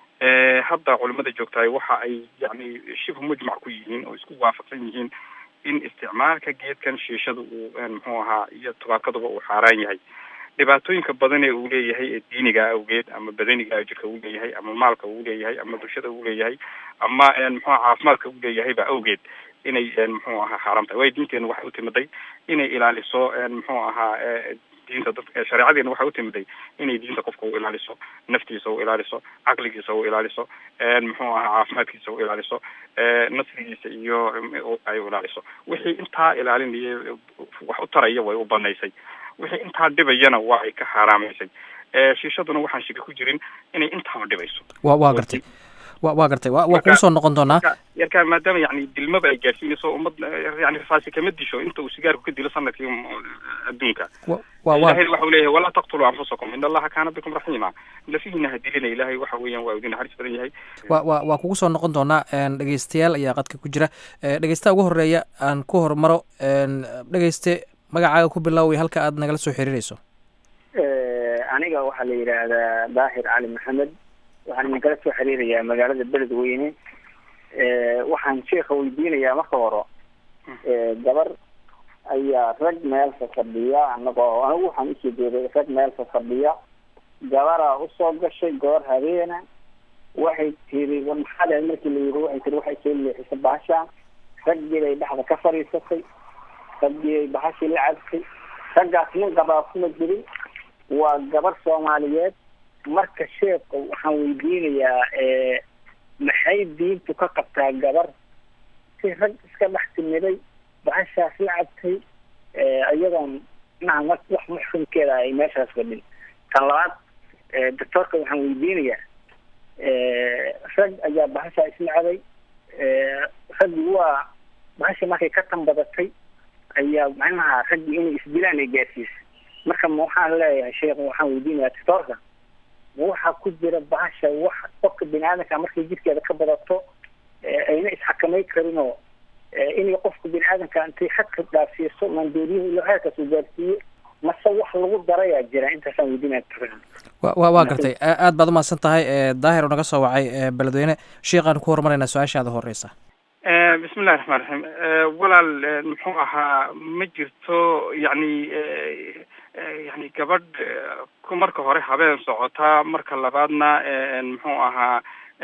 hadda culimada joogtahay waxa ay yani shibhu mujmac ku yihiin oo isku waafaqsan yihiin in isticmaalka geedkan shiishada uu muxuu ahaa iyo tubaakaduba uu xaaraan yahay dhibaatooyinka badan ee uu leeyahay ee diiniga awgeed ama badaniga jirka uu leeyahay ama maalka uu leeyahay ama bulshada uu leeyahay ama muxua caafimaadka uu leeyahayba awgeed inay muxuu ahaa xaaraam tahay waayo diinteenu waxay utimiday inay ilaaliso muxuu ahaa diinta dadka shareecadeena waxay utimiday inay diinta qofka u ilaaliso naftiisa u ilaaliso caqligiisa u ilaaliso muxuu ahaa caafimaadkiisa u ilaaliso nasrigiisa iyo ay u ilaaliso wixii intaa ilaalinaya wax u taraya way u banaysay wixii intaa dhibayana waa ay ka xaaraamaysay shiishaduna waxaan shika ku jirin inay intaaba dhibayso wa waa gartay wa waa gartay wa waa kugu soo noqon doonaa yarkaa maadaama yani dilmaba ay gaarsiinayso ummad yani rafaasi kama disho inta uu sigaarku ka dilo sanadkii adduunka ilahay waxa u leeyahay walaa taqtuluu anfusakum in allaha kaana bikum raxiima lafihiina ha dilina ilahay waxa weeyaan waa idin naxariis badan yahay wa wa waa kugu soo noqon doonaa dhegeystayaal ayaa qadka ku jira dhegeystaha ugu horeeya aan ku hormaro dhegeyste magacaaga ku bilaaway halka aad nagala soo xiriirayso aniga waxaa la yidhaahdaa daahir cali maxamed waxaan idinkala soo xiriirayaa magaalada beledweyne waxaan sheika weydiinayaa marka hore gabar ayaa rag meelka fadhiya anagoo anigu waxaan usoo jeeday rag meelka fadhiya gabaraa usoo gashay goor habeena waxay tiri maxaad ahayd markii la yiri waxay tiri waxay soo leexisay bahashaan raggii bay dhexda ka fadhiisatay raggii bay bahashii la cabtay raggaas nin qabaa kuma jirin waa gabar soomaaliyeed marka sheekha waxaan weydiinayaa maxay diintu ka qabtaa gabar si rag iska dhex timiday bahashaas la cabtay iyadoon naha mar wax muxkumkeeda ay meeshaas fadhin tan labaad doctoorka waxaan weydiinayaa rag ayaa bahashaa isla cabay raggi waa bahasha markay ka tanbadatay ayaa macnaha raggii inay isdilaan ay gaarsiisay marka ma waxaan leeyahay sheekh waxaan weydiinayaa doctoorka ma waxaa ku jira bahasha wax qofka bini aadamka markay jidkeeda ka badato ayna isxakamay karin oo inay qofka bini aadamka intay xadka dhaafsiiso maandooriyuhu ilo heerkaas uu gaarsiiyo mase wax lagu darayaa jira intaasaan weydiinaya doctoorka wa waa gartay aad baad umahadsan tahay daahir oo naga soo wacay beledweyne sheekhaan ku horumarayna su-aashaada horeysa bismillahi raxmaan raxiim walaal muxuu ahaa ma jirto yacni yani gabadh marka hore habeen socotaa marka labaadna muxuu ahaa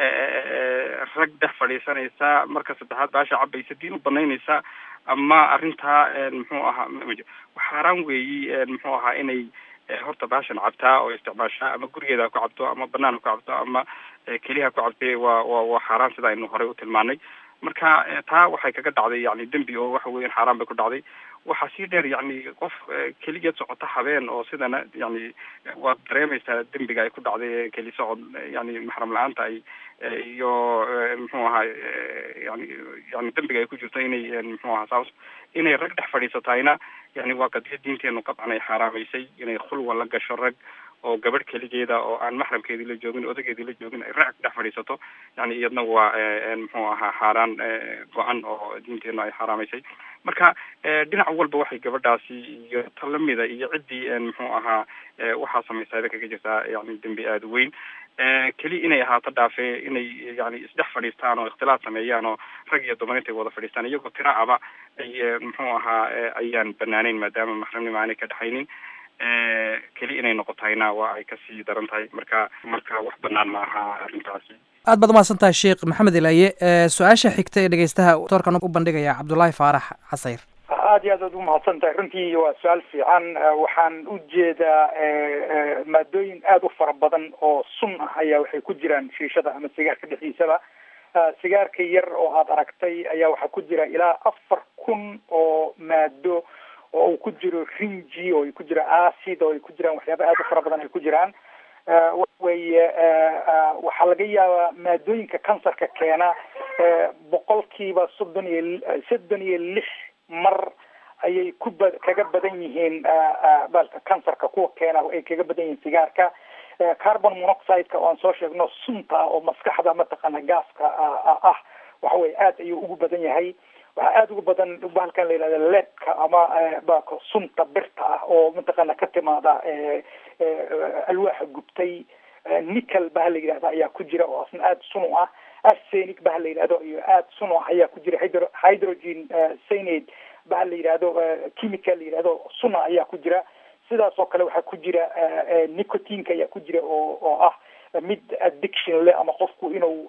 rag dhex fadhiisanaysa marka saddexaad baasha cabaysa diin u banaynaysa ama arrintaa muxuu ahaa xaaraan weeyi muxuu ahaa inay horta baashan cabtaa oo isticmaashaa ama gurigeeda ku cabto ama banaan ku cabto ama keliha ku cabtay waa wa waa xaaraan sida aynu horey u tilmaanay marka taa waxay kaga dhacday yani dembi oo waxa weyan xaaraan bay ku dhacday waxaa sii dheer yani qof keligeed socota habeen oo sidana yani waad dareemaysaa dembiga ay ku dhacday keli socod yani maxram la-aanta ay iyo muxuu ahaa yani yani dembiga ay ku jirto inay muxuu ahaa saas inay rag dhex fadhiisatayna yani waa qadiya diinteenu qabcan ay xaaraamaysay inay khulwa la gasho rag oo gabadh keligeeda oo aan maxramkeedii la joogin odageedii la joogin ay raac dhex fadhiisato yani iyadna waa muxuu ahaa xaaraan go-an oo diinteenu ay xaaraamaysay marka dhinac walba waxay gabadhaasi iyo ta lamida iyo ciddii muxuu ahaa waxaa samaysayba kaga jirtaa yani dembi aada weyn keli inay ahaato dhaafe inay yani isdhex fadhiistaan oo ikhtilaaf sameeyaan oo rag iyo dumar intay wada fadhiistaan iyagoo tiraacaba ay muxuu ahaa ayaan banaaneyn maadaama maxramnima aanay ka dhexaynin keli inay noqotayna waa ay kasii daran tahay marka marka wax banaan ma aha arrintaasi aad baad umahadsan tahay sheekh maxamed ilaaye su-aasha xigta ee dhegeystaha doorkan u bandhigaya cabdullaahi faarax casayr aad iyo aad aad umahadsan tahay runtii waa su-aal fiican waxaan u jeedaa maadooyin aada u fara badan oo sun ah ayaa waxay ku jiraan shiishada ama sigaarka dhexdiisaba sigaarka yar oo aada aragtay ayaa waxaa ku jira ilaa afar kun oo maado oo uu ku jiro ringi oo ay ku jiro acid oo ay ku jiraan waxyaaba aada u fara badan ay ku jiraan weye waxaa laga yaabaa maadooyinka kansarka keena boqolkiiba soddon iyo soddon iyo lix mar ayay ku ba kaga badan yihiin balka kansarka kuwa keena ay kaga badan yihiin sigaarka carbon monoxideka oo aan soo sheegno sunta ah oo maskaxda mataqaana gaaska ah waxa weye aad ayuu ugu badan yahay waxaa aada uga badan bahalkan la yihahda leedka ama baka sunta birta ah oo mataqaana ka timaada alwaaxa gubtay nickel baha la yidhahda ayaa ku jira oo asna aada sun u ah arsenic baha la yidhahdo iyo aada sun u ah ayaa ku jira hydro hydrogen cyanide baha la yidhahdo chemical la yidhahdo suna ayaa ku jira sidaas oo kale waxaa ku jira nicotinka ayaa ku jira oo oo ah mid addiction leh ama qofku inuu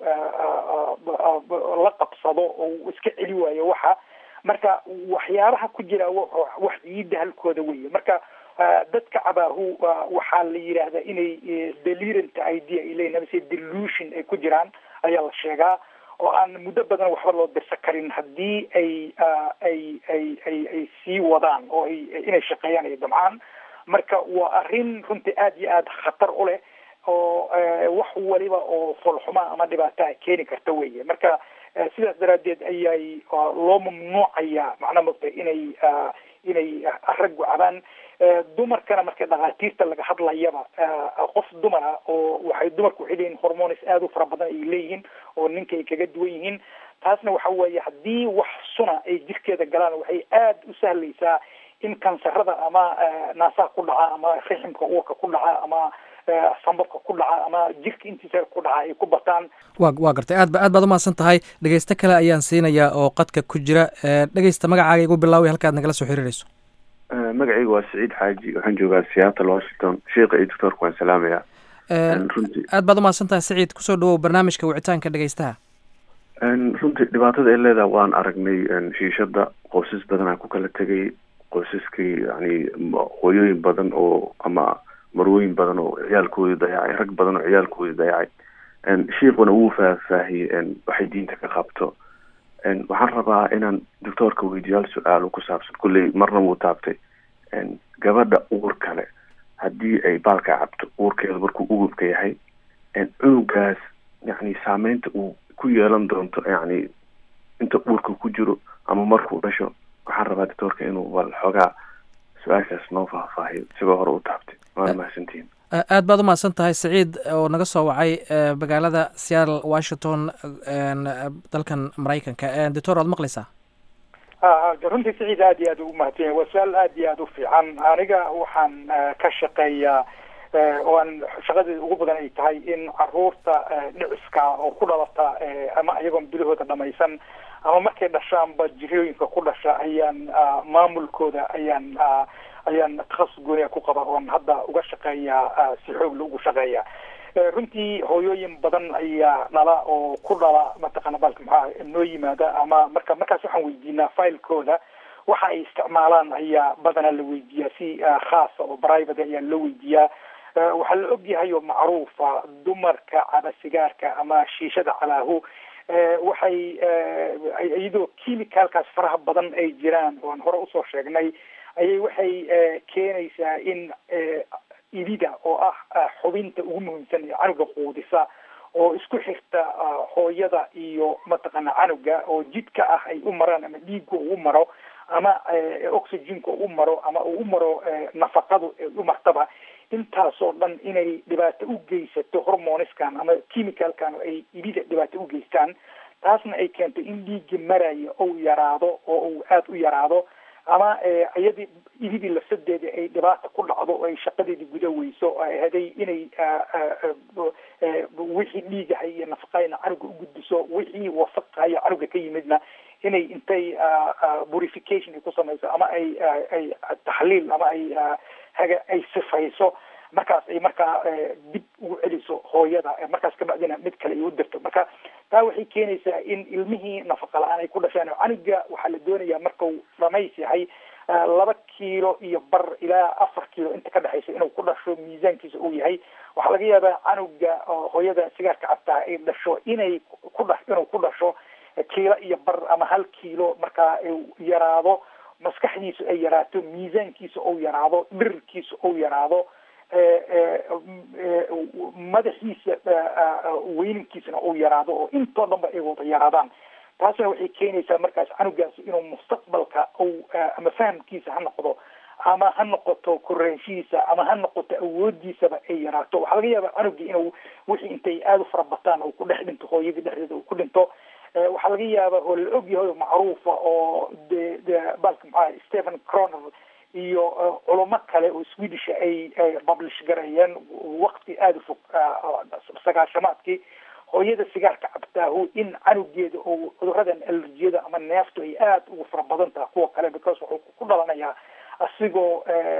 la qabsado oo iska celi waayo waxa marka waxyaabaha ku jira wax ciidda halkooda weeye marka dadka cabaahu waxaa la yidhaahdaa inay delirant idea ay leeyihin amase delusion ay ku jiraan ayaa la sheegaa oo aan muddo badan waxba loo dirsan karin haddii ay ay ay ay ay sii wadaan oo ay inay shaqeeyaan ay damcaan marka waa arrin runtii aada iyo aada khatar u leh oo wax waliba oo foolxuma ama dhibaataa keeni karta weeye marka sidaas daraaddeed ayay loo mamnuucaya macnaa mogta inay inay raggu cabaan dumarkana marka dhakhaatiirta laga hadlayaba qof dumara oo waxay dumarku waxay leeyihin hormones aada u fara badan ay leeyihiin oo ninka ay kaga duwan yihiin taasna waxa weeye haddii wax suna ay jirkeeda galaan waxay aada u sahlaysaa in kansarada ama naasaha ku dhaca ama riximka uurka ku dhaca ama sambabka ku dhaca ama jirka intiisa ku dhaca ay ku bataan wa waa gartay aad ba aad baad umahadsan tahay dhegeysto kale ayaan siinayaa oo qadka ku jira dhegeysta magacaaga igu bilaaway halka ad nagala soo xiriirayso magacaygu waa saciid xaaji waxaan joogaa seattle washington sheika iyo doctoorka waan salaamayaa runtii aad baad umahadsan tahay saciid kusoo dhawow barnaamijka wicitaanka dhegeystaha runtii dhibaatada ay leedaha waan aragnay shiishada qoysas badanaa ku kala tegay qoysaskii yani hooyooyin badan oo ama marwooyin badan oo ciyaalkoodii dayacay rag badan oo ciyaalkoodii dayacay shiikuna wuu faahfaahiyey waxay diinta ka qabto waxaan rabaa inaan doctoorka weydiyo hal su-aal ku saabsan kulley marna wuu taabtay gabadha uur kale haddii ay baalka cabto uurkeeda markuu ugubka yahay cunugaas yani saameynta uu ku yeelan doonto yani inta uurka ku jiro ama markuu dhasho waxaan rabaa doctoorka inuu bal xoogaa su-aashaas noo faahfaahiyo isagoo hore u taabtay waana mahadsantihin aad baad umahadsan tahay saciid oo naga soo wacay magaalada seattle washington dalkan maraykanka doctor waad maqlaysaa runtii saciid aad iyo aad ugu mahadsan yahay waa su-aal aad iyo aad u fiican aniga waxaan ka shaqeeyaa oo aan shaqadeeda ugu badan ay tahay in caruurta dhiciska oo ku dhalata ama iyagoon bilahooda dhamaysan ama markay dhashaanba jirooyinka ku dhasha ayaan maamulkooda ayaan ayaan takhasus gooniya ku qaba oon hadda uga shaqeeyaa si xoogla ugu shaqeeya runtii hooyooyin badan ayaa dhala oo ku dhala mataqaana balka maxaa noo yimaada ama marka markaas waxaan weydiinaa filekooda waxa ay isticmaalaan ayaa badanaa la weydiiyaa si khaasa oo private ayaa loo weydiiyaa waxaa la ogyahay oo macruufa dumarka caba sigaarka ama shiishada calaahu waxay iyadoo chemicalkaas faraha badan ay jiraan oo aan hore usoo sheegnay ayay waxay keenaysaa in idida oo ah xubinta ugu muhiimsan ee canuga quudisa oo isku xirta hooyada iyo mataqaana canuga oo jidka ah ay u maraan ama dhiigga ugu maro ama oxygenka u maro ama uu u maro nafaqadu u martaba intaasoo dhan inay dhibaato u geysato hormoniskan ama chemicalkan ay idida dhibaato u geystaan taasna ay keento in dhiigga maraya ou yaraado oo uu aada u yaraado ama iyadii ididii lafsadeeda ay dhibaata ku dhacdo oo ay shaqadeedii guda weyso haday inay wixii dhiigahay iyo nafaqayna canuga ugudbiso wixii wasaqayo canuga ka yimidna inay intay purification ay ku samayso ama ay ay taxliil ama ay haga ay sifayso markaas ay markaa dib ugu celiso hooyada markaas kabacdina mid kale ay u dirto marka taa waxay keenaysaa in ilmihii nafaqa la-aan ay ku dhashaan canuga waxaa la doonayaa markau dhamays yahay laba kiilo iyo bar ilaa afar kiilo inta ka dhexaysa inuu ku dhasho miisaankiisa uu yahay waxaa laga yaabaa canuga hooyada sigaarka cabtaa ay dhasho inay ku dha inuu ku dhasho kiilo iyo bar ama hal kiilo markaa yaraado maskaxdiisu ay yaraato miisaankiisa ou yaraado dhirirkiisa ou yaraado madaxiisa weyninkiisana uu yaraado oo intoo dhan ba ay wada yaraadaan taasna waxay keenaysaa markaas canugaasi inuu mustaqbalka ou ama fahamkiisa ha noqdo ama ha noqoto koraanshihiisa ama ha noqoto awoodiisaba ay yaraato waxaa laga yaabaa canugii inuu wixii intay aada u fara bataan uu ku dhex dhinto hooyadii dhexdeeda uu ku dhinto waxaa laga yaabaa oo la ogyahay oo macruufa oo de de balka maxaa stephen croner iyo culamo kale oo swedish ay publish gareeyeen wakti aada u fog sagaashamaadkii hooyada sigaarka cabtaahu in canugeeda oo cuduradan alerjiyada ama neeftu ay aada ugu fara badan tahay kuwa kale because wuxuu ku dhalanayaa asigoo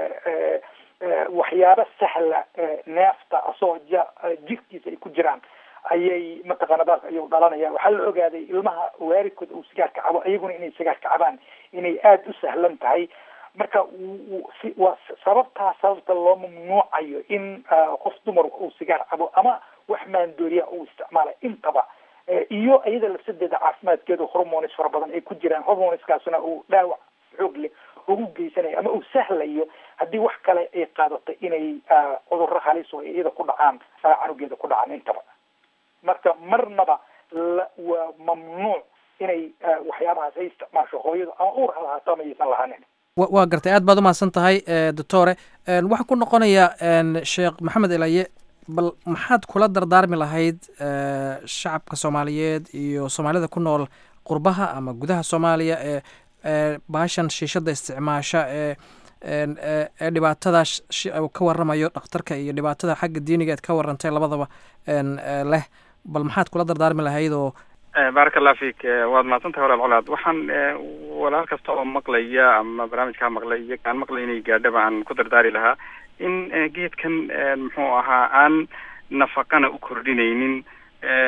waxyaabo sahla neefta asoo ja jirkiisa ay ku jiraan ayay mataqaana baalka ayuu dhalanaya waxaa la ogaaday ilmaha waarikood uu sigaarka cabo iyaguna inay sigaarka cabaan inay aada u sahlan tahay marka waa sababtaa sababta loo mamnuucayo in qof dumar uu sigaar cabo ama wax maandooriya uu isticmaala intaba iyo iyada lafsadeeda caafimaadkeeda hormonis fara badan ay ku jiraan hormoniskaasuna uu dhaawac xoog leh ugu geysanayo ama uu sahlayo haddii wax kale ay qaadato inay cudurro halis oo iyada ku dhacaan canugeeda ku dhacaan intaba marka marnaba waa mamnuuc inay waxyaabahaas ay isticmaasho hooyadu ama uur ha lahaato ama aysan lahaanin waa gartay aad baad umahadsan tahay doctore waxaa ku noqonaya sheekh maxamed elaye bal maxaad kula dardaarmi lahayd shacabka soomaaliyeed iyo soomaalida ku nool qurbaha ama gudaha soomaaliya ee baashan shiishada isticmaasha ee ee dhibaatada ka waramayo dhakhtarka iyo dhibaatada xagga diiniga eed ka warantay labadaba leh bal maxaad kula dardaarmi lahayd oo baaraka allah fik waad mahadsantahay walaal colaad waxaan walaal kasta oo maqlaya ama barnaamijkaa maqlay iyo kaan maqlay inay gaadhaba aan ku dardaari lahaa in geedkan muxuu ahaa aan nafaqana u kordhinaynin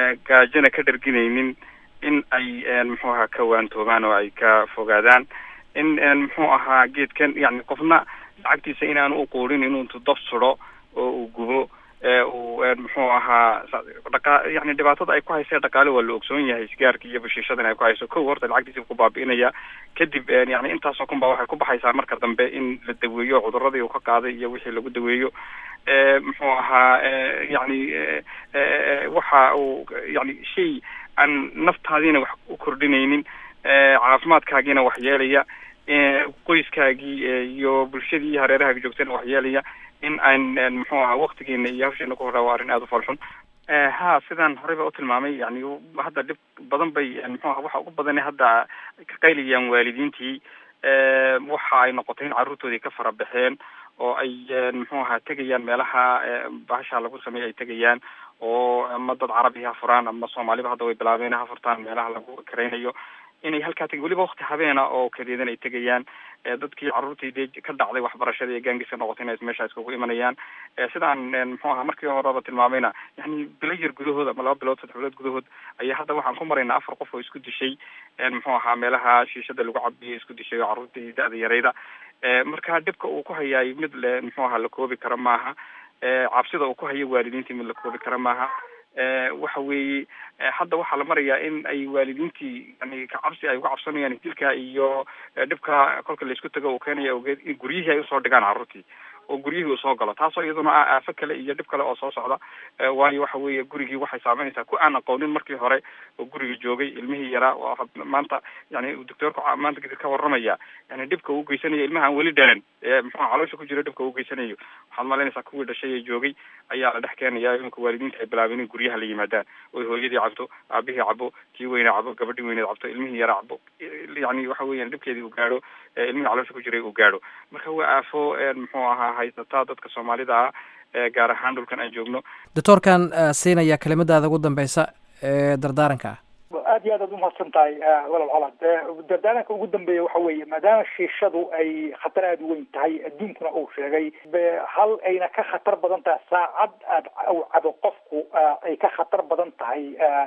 gaajona ka dharginaynin in ay muxuu ahaa ka waantoobaan oo ay ka fogaadaan in muxuu ahaa geedkan yani qofna lacagtiisa inaanu uquurin inuu intu dab suro oo uu gubo uu muxuu ahaa dhaqa yani dhibaatada ay ku haysee dhaqaale waa la ogsoon yahay sigaarka iyo bashiishadan ay ku hayso kow horta lacagtiisa ku baabi'inaya kadib yani intaasoo kun baa waxay ku baxaysaa marka dambe in la daweeyo cuduradii uu ka qaaday iyo wixii lagu daweeyo muxuu ahaa yani waxa uu yani shay aan naftaadiina wax u kordhinaynin caafimaadkaagiina wax yeelaya qoyskaagii iyo bulshadii iyo hareerahaaga joogtana wax yeelaya in aan muxuu ahaa waktigeena iyo hawsheena ku horaa waa arrin aada u falxun ha sidaan horeyba u tilmaamay yani hadda dhib badan bay muxuu aha waxa ugu badane hadda ka qaylayaan waalidiintii waxa ay noqotay in carruurtoodii ka fara baxeen oo ay muxuu ahaa tegayaan meelaha bahasha lagu sameeya ay tegayaan oo ama dad carabi ha furaan ama soomaaliba hadda way bilaabeen ha furtaan meelaha lagu karaynayo inay halkaa teg weliba wakti habeena oo kadeedan ay tegayaan dadkii carruurtii dee ka dhacday waxbarashada ee gaangiska noqotay inay meesha iskugu imanayaan sidaan muxuu ahaa markii horeba tilmaamayna yani bilo yar gudahood ama laba bilood saddex bilood gudahood ayaa hadda waxaan ku maraynaa afar qof oo isku dishay muxuu ahaa meelaha shiishada lagu cabiyo isku dishay oo carruurtii da-da yarayda marka dhibka uu ku hayaay mid le muxuu ahaa la koobi kara maaha cabsida uu ku hayo waalidiintii mid la koobi kara maaha waxa weeye hadda waxaa la marayaa in ay waalidiintii yani kacabsi ay uga cabsanayaan dilka iyo dhibka kolka laisku tago uu keenaya ogeed in guryihii ay usoo dhigaan carruurtii oo guryihii uu soo galo taasoo iyaduna ah aafo kale iyo dhib kale oo soo socda waayo waxa weeye gurigii waxay saameynaysaa ku aan aqoonin markii hore oo guriga joogay ilmihii yaraa oo maanta yani doctoorku maanta kadib ka warramaya yani dhibka uu geysanayo ilmaha aan weli dhalan muxuu caloosha ku jiro dhibka uu geysanayo waxaad malaynaysaa kuwii dhashay ee joogay ayaa la dhex keenaya iminka waalidiinta ay bilaabeen in guryaha la yimaadaan oy hooyadii cabto aabihii cabo kii weyne cabo gabadhii weyneed cabto ilmihii yaraa cabo yani waxa weeyaan dhibkeedii uu gaadho ilmihii caloosha ku jiray uu gaadho marka waa aafo muxuu ahaa haysataa dadka soomaalida ah gaar ahaan dhulkan aan joogno doctoorkan siinaya kelimadaada ugu dambeysa ee dardaaranka ah aad iyo aad aad umahadsan tahay walal colaad dardaaranka ugu dambeeya waxa weeye maadaama shiishadu ay khatar aada u weyn tahay adduunkuna uu sheegay hal ayna ka khatar badan tahay saacad aad u cabo qofku ay ka khatar badan tahay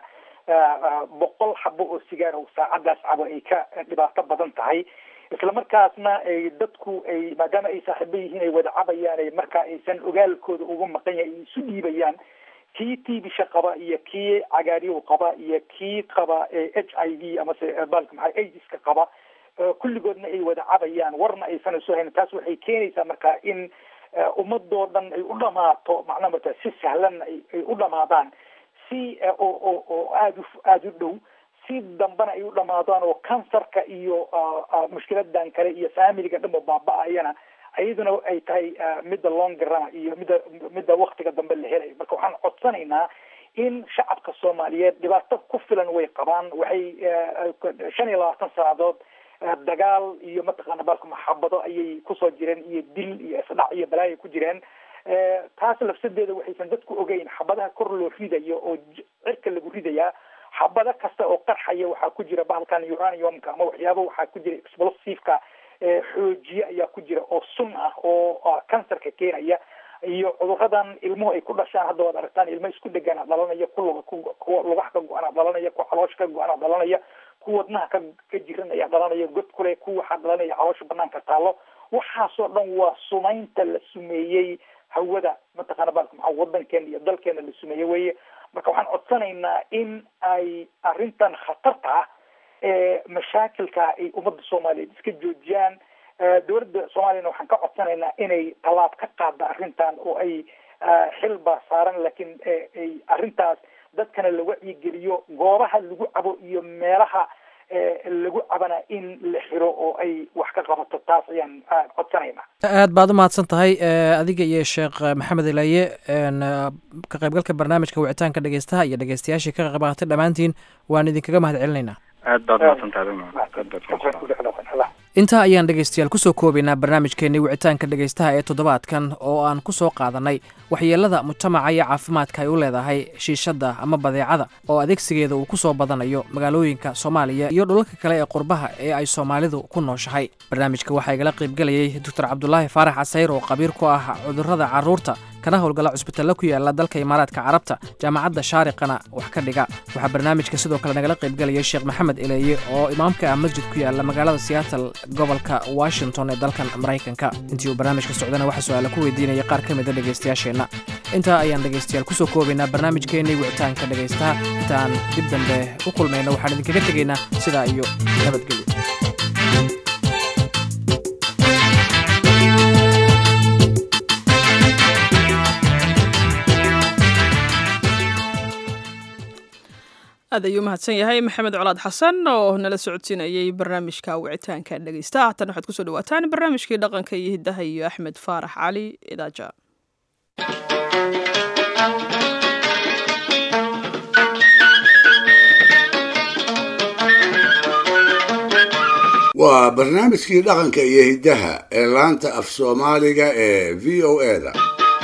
boqol xabo oo sigaar oo saacadaas cabo ay ka dhibaato badan tahay isla markaasna ay dadku ay maadaama ay saaxiibo yihiin ay wada cabayaan ay markaa aysan ogaalkooda uga maqan yahay ay isu dhiibayaan kii tibisha qaba iyo kii cagaaryow qaba iyo kii qaba h i v amase balka maxaa aidiska qaba kulligoodna ay wada cabayaan warna aysan isu haynin taas waxay keenaysaa marka in ummadoo dhan ay u dhamaato macnaha marta si sahlanna ay u dhamaadaan si oo oo oo aada u aada u dhow si dambena ay u dhamaadaan oo kansarka iyo mushkiladan kale iyo familiga dhanba baaba-ayana iyaduna ay tahay midda longrana iyo midda midda waktiga dambe la helayo marka waxaan codsanaynaa in shacabka soomaaliyeed dhibaato ku filan way qabaan waxay shan iyo labaatan sannadood dagaal iyo mataqaana balka maxabado ayay kusoo jireen iyo dil iyo isdhac iyo balaayo ku jireen taas lafsadeeda waxaysan dadku ogeyn xabadaha kor loo ridayo oo cirka lagu ridayaa xabado kasta oo qarxaya waxaa ku jira bahalkan uraniumka ama waxyaaba waxaa ku jira explosiveka xoojiye ayaa ku jira oo sun ah oo kansarka keenaya iyo cuduradan ilmuhu ay ku dhashaan hadda waad aragtaan ilmo isku dhegaan dhalanaya ku kuwa lugaha ka go-an dhalanaya kuwa caloosha ka go-an dhalanaya ku wadnaha ka ka jiran ayaa dhalanaya god kule ku waxaa dhalanaya caloosha banaanka taalo waxaasoo dhan waa sumaynta la sumeeyey hawada mataqaana balka maxaa wadankeena iyo dalkeena la sumeeyey weye marka waxaan codsanaynaa in ay arrintan khatarta ah ee mashaakilka ay ummadda soomaaliyeed iska joojiyaan dowladda soomaaliyana waxaan ka codsanaynaa inay tallaab ka qaada arrintan oo ay xil baa saaran laakiin ay arrintaas dadkana la wacyigeliyo goobaha lagu cabo iyo meelaha lagu cabana in la xiro oo ay wax ka qabato taas ayaan codsanaynaa aad baad u mahadsan tahay adiga iyo sheekh maxamed ilaye ka qaybgalka barnaamijka wicitaanka dhegeystaha iyo dhegeystayaashii ka qayb qaatay dhammaantiin waan idinkaga mahad celinaynaa aad baad mahadsantahay intaa ayaan dhegaystayaal kusoo koobaynaa barnaamijkeennii wicitaanka dhegaystaha ee toddobaadkan oo aan ku soo qaadannay waxyeellada mujtamaca iyo caafimaadka ay u leedahay shiishadda ama badeecada oo adeegsigeeda uu ku soo badanayo magaalooyinka soomaaliya iyo dhulalka kale ee qurbaha ee ay soomaalidu ku nooshahay barnaamijka waxaa igala qaybgelayay doctor cabdulaahi faarax casayr oo qabiir ku ah cudurrada carruurta kana howlgala cusbitalla ku yaala dalka imaaraadka carabta jaamacadda shaariqana wax ka dhiga waxaa barnaamijka sidoo kale nagala qaybgelaya sheekh maxamed eleeye oo imaamka ah masjid ku yaala magaalada seattle gobolka washington ee dalkan maraykanka intii uu barnaamijka socdana waxaa su-aala ku weydiinaya qaar ka mida dhegaystayaasheenna intaa ayaan dhegaystayaal kusoo koobaynaa barnaamijkeennii wicitaanka dhegaystaha inta aan dib dambe u kulmayno waxaan idinkaga tegaynaa sidaa iyo nabadgelyo aad ayuu mahadsan yahay maxamed colaad xasan oo nala socodsiinayay barnaamijka wicitaanka dhegeysta haatan waxaad kusoo dhawaataan barnaamijkii dhaqanka iyo hiddaha iyo axmed faarax cali idaaja waa barnaamijkii dhaqanka iyo hiddaha ee laanta af soomaaliga ee v o eda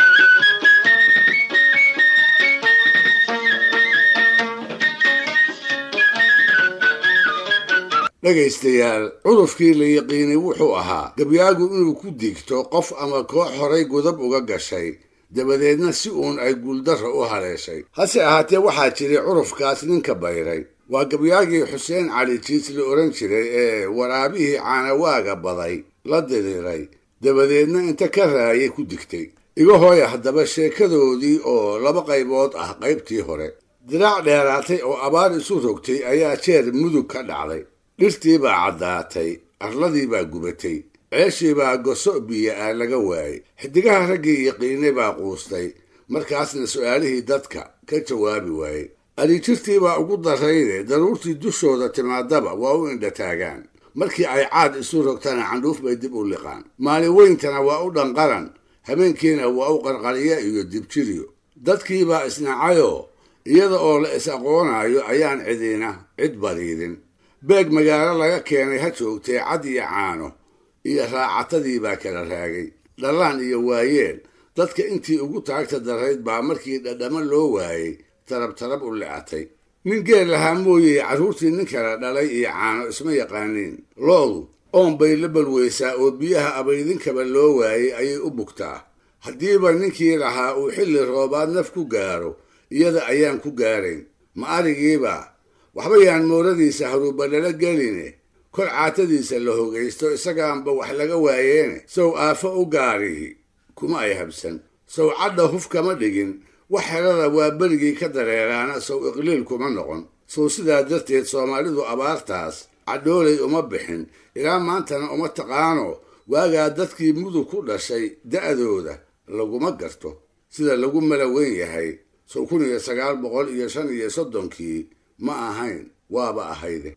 dhegaystayaal cudufkii la yiqiinay wuxuu ahaa gabyaagu inuu ku digto qof ama koox horay gudab uga gashay dabadeedna si uun ay guuldarra u haleeshay hase ahaatee waxaa jiray curufkaas ninka bayray waa gabyaagii xuseen cali jiis la odhan jiray ee waraabihii caanawaaga baday la diriiray dabadeedna inta ka raayay ku digtay iga hooya haddaba sheekadoodii oo laba qaybood ah qaybtii hore diraac dheeraatay oo abaar isu rogtay ayaa jeer mudug ka dhacday dhirtii baa caddaatay arladii baa gubatay ceeshii baa goso biyo ah laga waayey xidigaha raggii yaqiinay baa quustay markaasna su'aalihii dadka ka jawaabi waayey adhijirtii baa ugu darrayde daruurtii dushooda timaadaba waa u indhataagaan markii ay caad isu rogtana candhuuf bay dib u liqaan maalin weyntana waa u dhanqaran habeenkiina waa u qarqariya iyo dibjiryo dadkiibaa isnacayoo iyada oo la is aqoonaayo ayaan cidina cid badiidin beeg magaalo laga keenay ha joogtee cad iyo caano iyo raacatadii baa kala raagay dhallaan iyo waayeel dadka intii ugu taagta darayd baa markii dhadhamo loo waayey tarab tarab u lecatay nin geel lahaa mooyey carruurtii nin kala dhalay iyo caano isma yaqaaniin loodu oon bay la balweysaa oo biyaha abaydinkaba loo waayey ayay u bugtaa haddiiba ninkii lahaa uu xilli roobaad naf ku gaaro iyada ayaan ku gaarayn ma arigiiba waxba yaan mooradiisa haruubalala geline kol caatadiisa la hogaysto isagaanba wax laga waayeene sow aafo u gaarihi kuma ay habsan sow cadha huf kama dhigin wax helada waa berigii ka dareeraana sow iqliil kuma noqon sow sidaa darteed soomaalidu abaartaas cadhoolay uma bixin ilaa maantana uma taqaano waagaa dadkii mudug ku dhashay da'dooda laguma garto sida lagu mala weyn yahay sow kun iyo sagaal boqol iyo shan iyo soddonkii ma ahayn waaba ahayde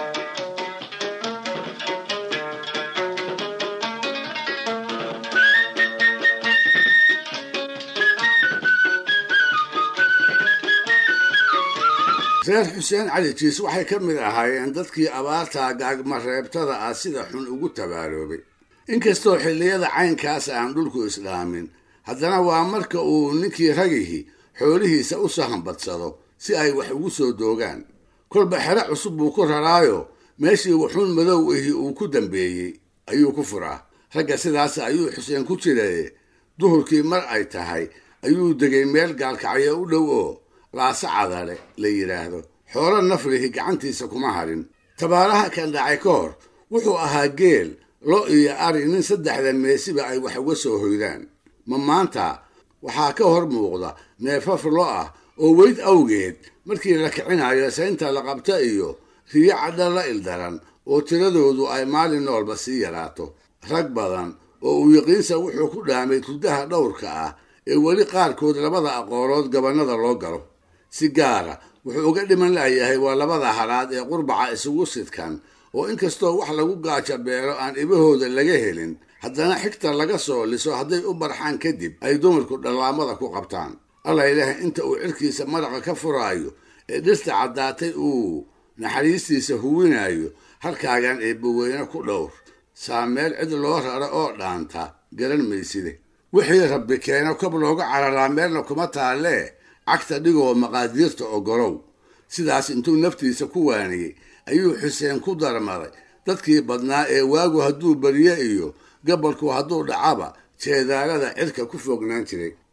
reer xuseen cali jiis waxay ka mid ahaayeen dadkii abaartaa gaagmareebtada ah sida xun ugu tabaaloobay inkastoo xilliyada caynkaas aan dhulku islaamin haddana waa marka uu ninkii ragihi xoolihiisa u sahanbadsado si ay wax ugu soo doogaan kolba xero cusub buu ku raraayo meeshii wuxuun madow ihi uu ku dambeeyey ayuu ku furaa ragga sidaas ayuu xuseen ku jiraye duhurkii mar ay tahay ayuu degay meel gaalkacyo u dhow oo laase cadale la yidhaahdo xoolo naflihi gacantiisa kuma harin tabaaraha kan dhacay ka hor wuxuu ahaa geel lo iyo ari nin saddexda meesiba ay wax uga soo hoydaan ma maanta waxaa ka hor muuqda neefaf lo ah oo weyd awgeed markii la kicinayo saynta la qabta iyo riyo cadha la ildaran oo tiradoodu ay maalin noolba sii yaraato rag badan oo uu yaqiinsa wuxuu ku dhaamay turdaha dhowrka ah ee weli qaarkood labada aqoolood gabannada loo galo si gaara wuxuu uga dhiman layahay waa labada halaad ee qurbaca isugu sidkan oo inkastoo wax lagu gaaja beelo aan ibahooda laga helin haddana xigta laga soo liso hadday u barxaan kadib ay dumarku dhallaamada ku qabtaan alla ilaahay inta uu cirkiisa maraqa ka furaayo ee dhirta caddaatay uu naxariistiisa huwinayo halkaagan eebbaweyne ku dhowr saa meel cid loo raro oo dhaanta garan mayside wixii rabbi keeno kob looga cararaa meelna kuma taallee cagta dhigoo maqaadiirta ogolow sidaas intuu naftiisa ku waaniyey ayuu xuseen ku darmaday dadkii badnaa ee waagu hadduu beriye iyo gabalku hadduu dhacaba jeedaalada cirka ku fognaan jiray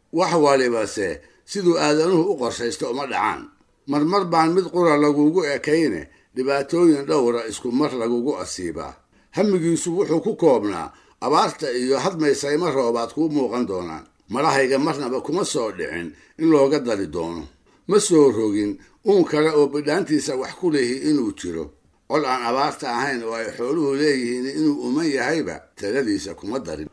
wax walibase siduu aadanuhu u qorshaysto uma dhacaan marmar baan mid qura lagugu ekayne dhibaatooyin dhowra isku mar lagugu asiibaa hamigiisu wuxuu ku koobnaa abaarta iyo hadmaysayma roobaad kuu muuqan doonaan malahayga marnaba kuma soo dhicin in looga dari doono ma soo rogin uun kale oo bidhaantiisa wax ku lehi inuu jiro cod aan abaarta ahayn oo ay xooluhu leeyihiin inuu uman yahayba taladiisa kuma darin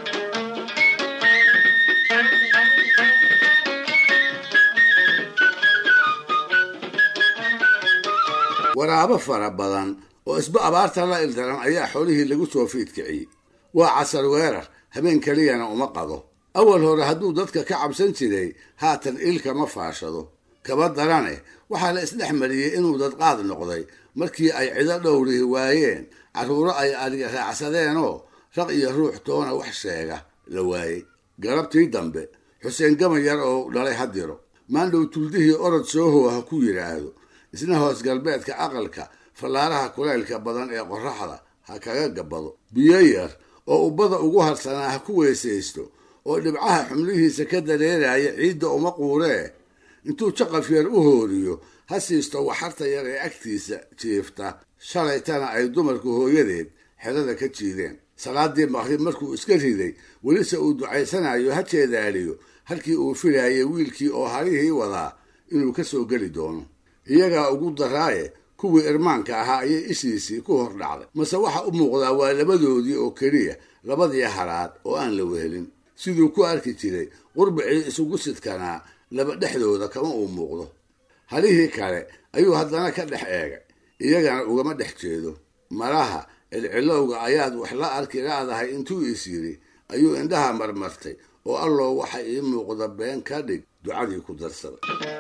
waraabo fara badan oo isba abaarta la ildaran ayaa xoolihii lagu soo fiidkiciyey waa casar weerar habeen keliyana uma qado awal hore hadduu dadka ka cabsan jiray haatan ilka ma faashado kaba darane waxaa la isdhex mariyey inuu dadqaad noqday markii ay cido dhowrihi waayeen carruuro ay adhiga raacsadeenoo raq iyo ruux toona wax sheega la waayey galabtii dambe xuseen gamayar oo dhalay hadiro maandhow tuldihii orod soohow ha ku yidhaahdo isna hoos galbeedka aqalka fallaaraha kulaylka badan ee qorraxda ha kaga gabbado biyo yar oo ubbada ugu harsanaa ha ku weysaysto oo dhibcaha xumlihiisa ka dareeraya ciidda uma quuree intuu jaqaf yar u hooriyo ha siisto waxarta yar ee agtiisa jiifta shalaytana ay dumarku hooyadeed xerada ka jiideen salaadii maqrib markuu iska riday welise uu ducaysanayo ha jeedaaliyo halkii uu filaayay wiilkii oo harihii wadaa inuu ka soo geli doono iyagaa ugu daraaye kuwii irmaanka ahaa ayay ishiisii ku hor dhacday mase waxa u muuqdaa waa labadoodii oo keliya labadii haraad oo aan la wehelin siduu ku arki jiray qurbicii isugu sidkanaa laba dhexdooda kama uu muuqdo halihii kale ayuu haddana ka dhex eegay iyagana ugama dhex jeedo malaha cilcilowga ayaad wax la arki laadahay intuu is yidhi ayuu indhaha marmartay oo alloo waxa ii muuqda been ka dhig ducadii ku darsaday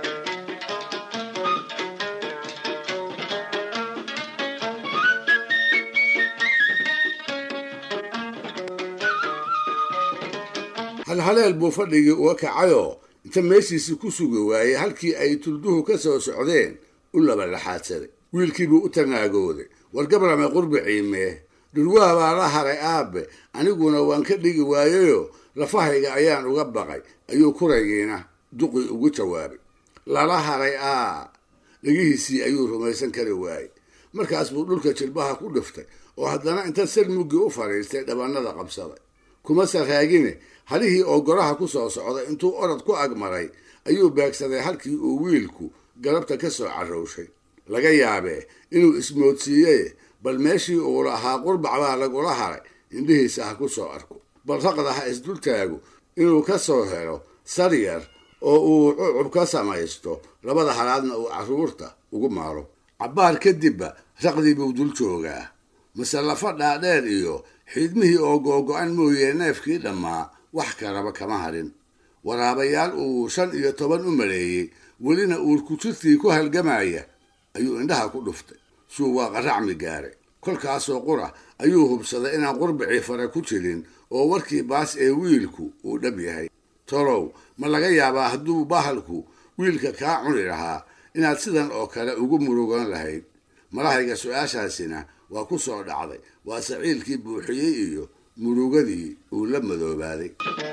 halhaleel buu fadhigii uga kacayoo inta meeshiisii ku sugi waayey halkii ay tulduhu ka soo socdeen u laba laxaadsaday wiilkiibuu u tanaagooday war gabrame qurbicii mee dhurwaa baa la haray aabe aniguna waan ka dhigi waayeyoo lafahayga ayaan uga baqay ayuu kuraygiina duqii ugu jawaabay lala haray aa dhegihiisii ayuu rumaysan kari waayey markaas buu dhulka jilbaha ku dhiftay oo haddana inta salmuggii u fadhiistay dhabannada qabsaday kuma saraagine halihii oo goraha ku soo socday intuu orod ku agmaray ayuu beegsaday halkii uu wiilku galabta ka soo carrowshay laga yaabee inuu ismoodsiiyey bal meeshii uu lahaa qurbac baa lagula haray indhihiisa ha ku soo arko bal raqda ha isdultaagu inuu ka soo helo saryar oo uu cucub ka samaysto labada halaadna uu carruurta ugu maaro cabbaar kadibba raqdii buu dul joogaa mase lafa dhaadheer iyo xiidmihii oo googo-an mooyee neefkii dhammaa wax kalaba kama harin waraabayaal uu shan iyo toban u maleeyey welina uurkujirtii ku halgamaya ayuu indhaha ku dhuftay suu waa qaracmi gaaray kolkaasoo qura ayuu hubsaday inaan qurbicii fare ku jirin oo warkii baas ee wiilku uu dhab yahay tolow ma laga yaabaa hadduu bahalku wiilka kaa cuni lahaa inaad sidan oo kale ugu murugan lahayd malahayga su-aashaasina waa ku soo dhacday waa saciilkii buuxiyey iyo murugadii uu la madoobaaday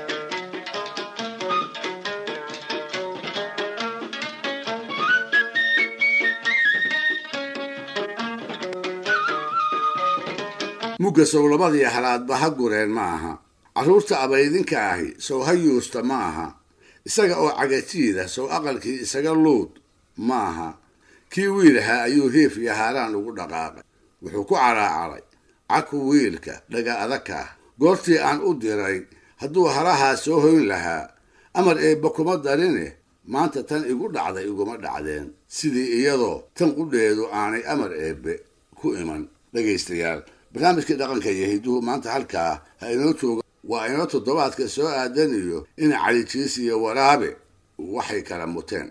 mugga sowlabadii halaadba ha gureen ma aha carruurta abaydinka ahi sow ha yuusta ma aha isaga oo cagajiida sow aqalkii isaga luud ma aha kii wiilahaa ayuu hiif iyo haaraan ugu dhaqaaqay wuxuu ku caraacaray caku wiilka dhaga adagka ah goortii aan u diray hadduu halahaa soo hoyn lahaa amar eebba kuma darine maanta tan igu dhacday iguma dhacdeen sidii iyadoo tan qudheedu aanay amar eebbe ku iman dhegaystayaal barnaamijkii dhaqanka iyo hidduhu maanta halkaa ha inoo jooga waa inoo toddobaadka soo aadan iyo in calijiis iyo waraabe waxay kala muteen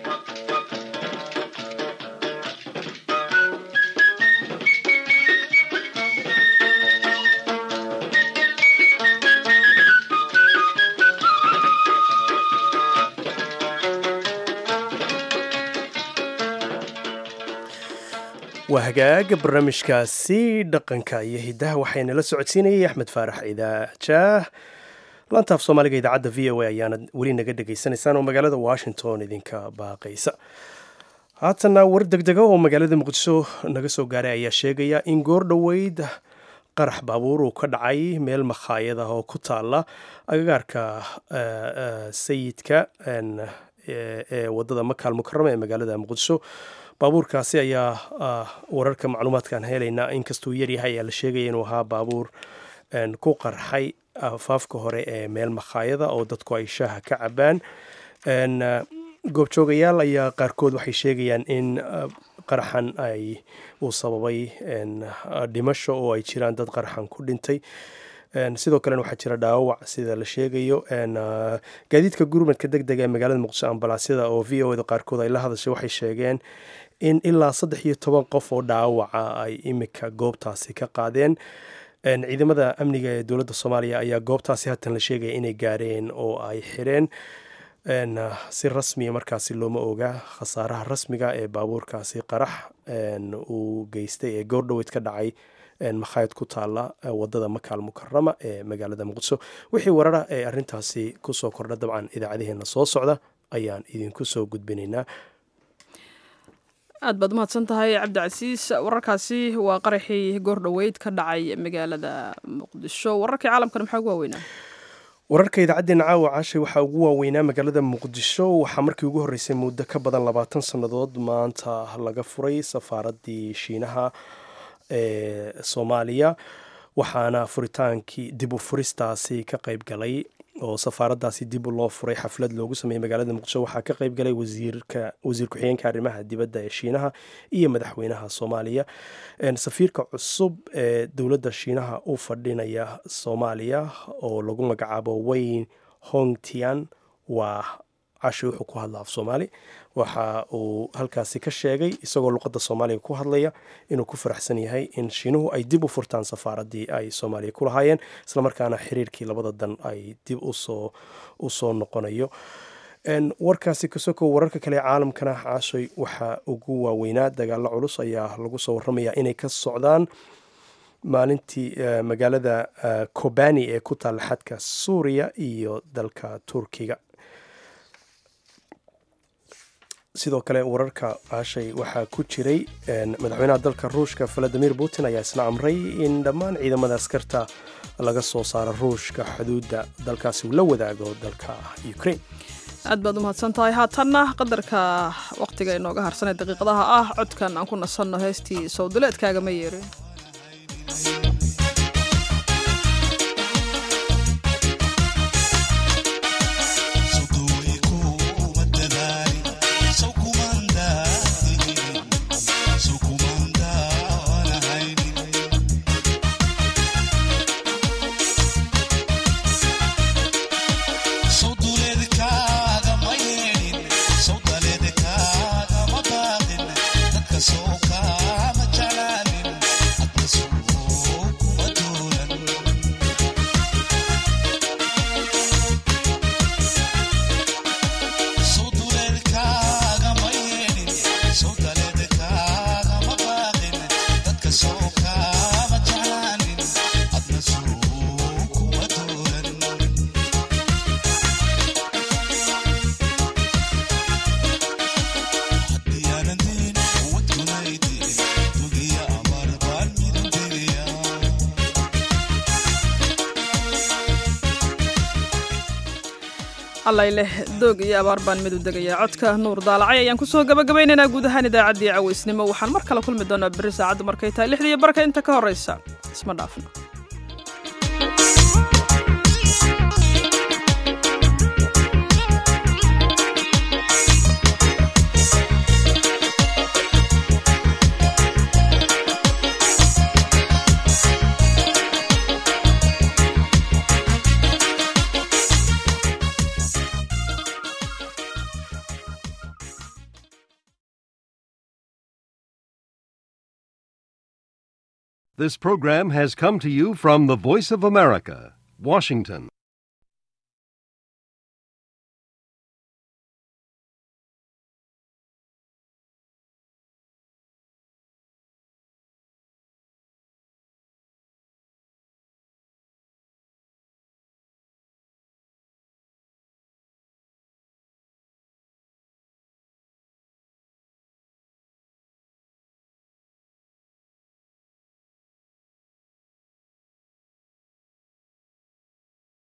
waa hagaaga barnaamijkaasi dhaqanka iyo hiddaha waxaynala socodsiinayay axmed faarax idaajaah laantaaf soomaaliga idaacadda v o a ayaana weli naga dhegaysanaysaan oo magaalada washington idinka baaqaysa haatana war degdega oo magaalada muqdisho naga soo gaaray ayaa sheegaya in goor dhoweyd qarax baabuur uu ka dhacay meel makhaayad ah oo ku taala agagaarka sayidka ee wadada makaal mukarama ee magaalada muqdisho baabuurkaasi ayaa wararka macluumaadkaan helaynaa inkastuu yaryahay ayaa la sheegaya inuu ahaa baabuur ku qarxay afaafka hore ee meel makhaayada oo dadku ay shaaha ka cabaan goobjoogayaal ayaa qaarkood waxay sheegayaan in qaraxan ay uu sababay dhimasho oo ay jiraan dad qaraxan ku dhintay sidoo kalena waxaa jira dhaawac sida la sheegayo gaadiidka gurmadka deg dega ee magaalada muqdisho ambalaasyada oo v o da qaarkood ay la hadashay waxay sheegeen in ilaa saddex iyo toban qof oo dhaawaca ay imika goobtaasi ka qaadeen ciidamada amniga ee dowladda soomaaliya ayaa goobtaasi haatan la sheegaya inay gaareen oo ay xireen si rasmiya markaasi looma oga khasaaraha rasmiga ee baabuurkaasi qarax uu geystay ee goordhoweyd ka dhacay makhaayad ku taala wadada makaal mukarama ee magaalada muqdisho wixii warara ee arintaasi kusoo kordha dabcan idaacadaheena soo socda ayaan idinku soo gudbinaynaa aad baad umahadsan tahay cabdicasiis wararkaasi waa qaraxii goordhoweyd ka dhacay magaalada muqdisho wararkii caalamkana maxaa ugu waaweynaa wararka idaacaddeenna caawa caashay waxaa ugu waaweynaa magaalada muqdisho waxaa markii ugu horreysay muddo ka badan labaatan sannadood maanta laga furay safaaraddii shiinaha ee soomaaliya waxaana furitaankii dib u furistaasi ka qayb galay oo safaaraddaasi dib loo furay xaflad loogu sameeyey magaalada muqdisho waxaa ka qayb galay wasiirka wasiir ku-xigeenka arrimaha dibadda ee shiinaha iyo madaxweynaha soomaaliya safiirka cusub ee dowladda shiinaha u fadhinaya soomaaliya oo lagu magacaabo wayne hongtian waa cashi wuxuu ku hadla af soomaali waxa uu halkaasi ka sheegay isagoo luqadda soomaaliga ku hadlaya inuu ku faraxsan yahay in shiinuhu ay dib u furtaan safaaraddii ay soomaaliya ku lahaayeen islamarkaana xiriirkii labada dan ay dib usoo usoo noqonayo warkaasi kasokow wararka kale caalamkana caashay waxaa ugu waaweynaa dagaalo culus ayaa lagu soo waramayaa inay ka socdaan maalintii magaalada kobani ee ku taalla xadka suuriya iyo dalka turkiga sidoo kale wararka caashay waxaa ku jiray madaxweynaha dalka ruushka valadimir putin ayaa isna amray in dhammaan ciidamada askarta laga soo saaro ruushka xuduudda dalkaasi uu la wadaago dalka ukraine aad baad umahadsan tahay haatanna qadarka wakhtiga inooga harsanee daqiiqadaha ah codkan aan ku nasanno heestii sowduleedkaaga ma yeerin allayleh doog iyo abaar baan mid u degayaa codka nuur daalacay ayaan kusoo gabagabaynaynaa guud ahaan idaacaddii cawaysnimo waxaan mar kale kulmi doonaa berri saacaddu markay tahay lixdiiyo barka inta ka horraysa isma dhaafno This program has come to you from the Voice of America, Washington.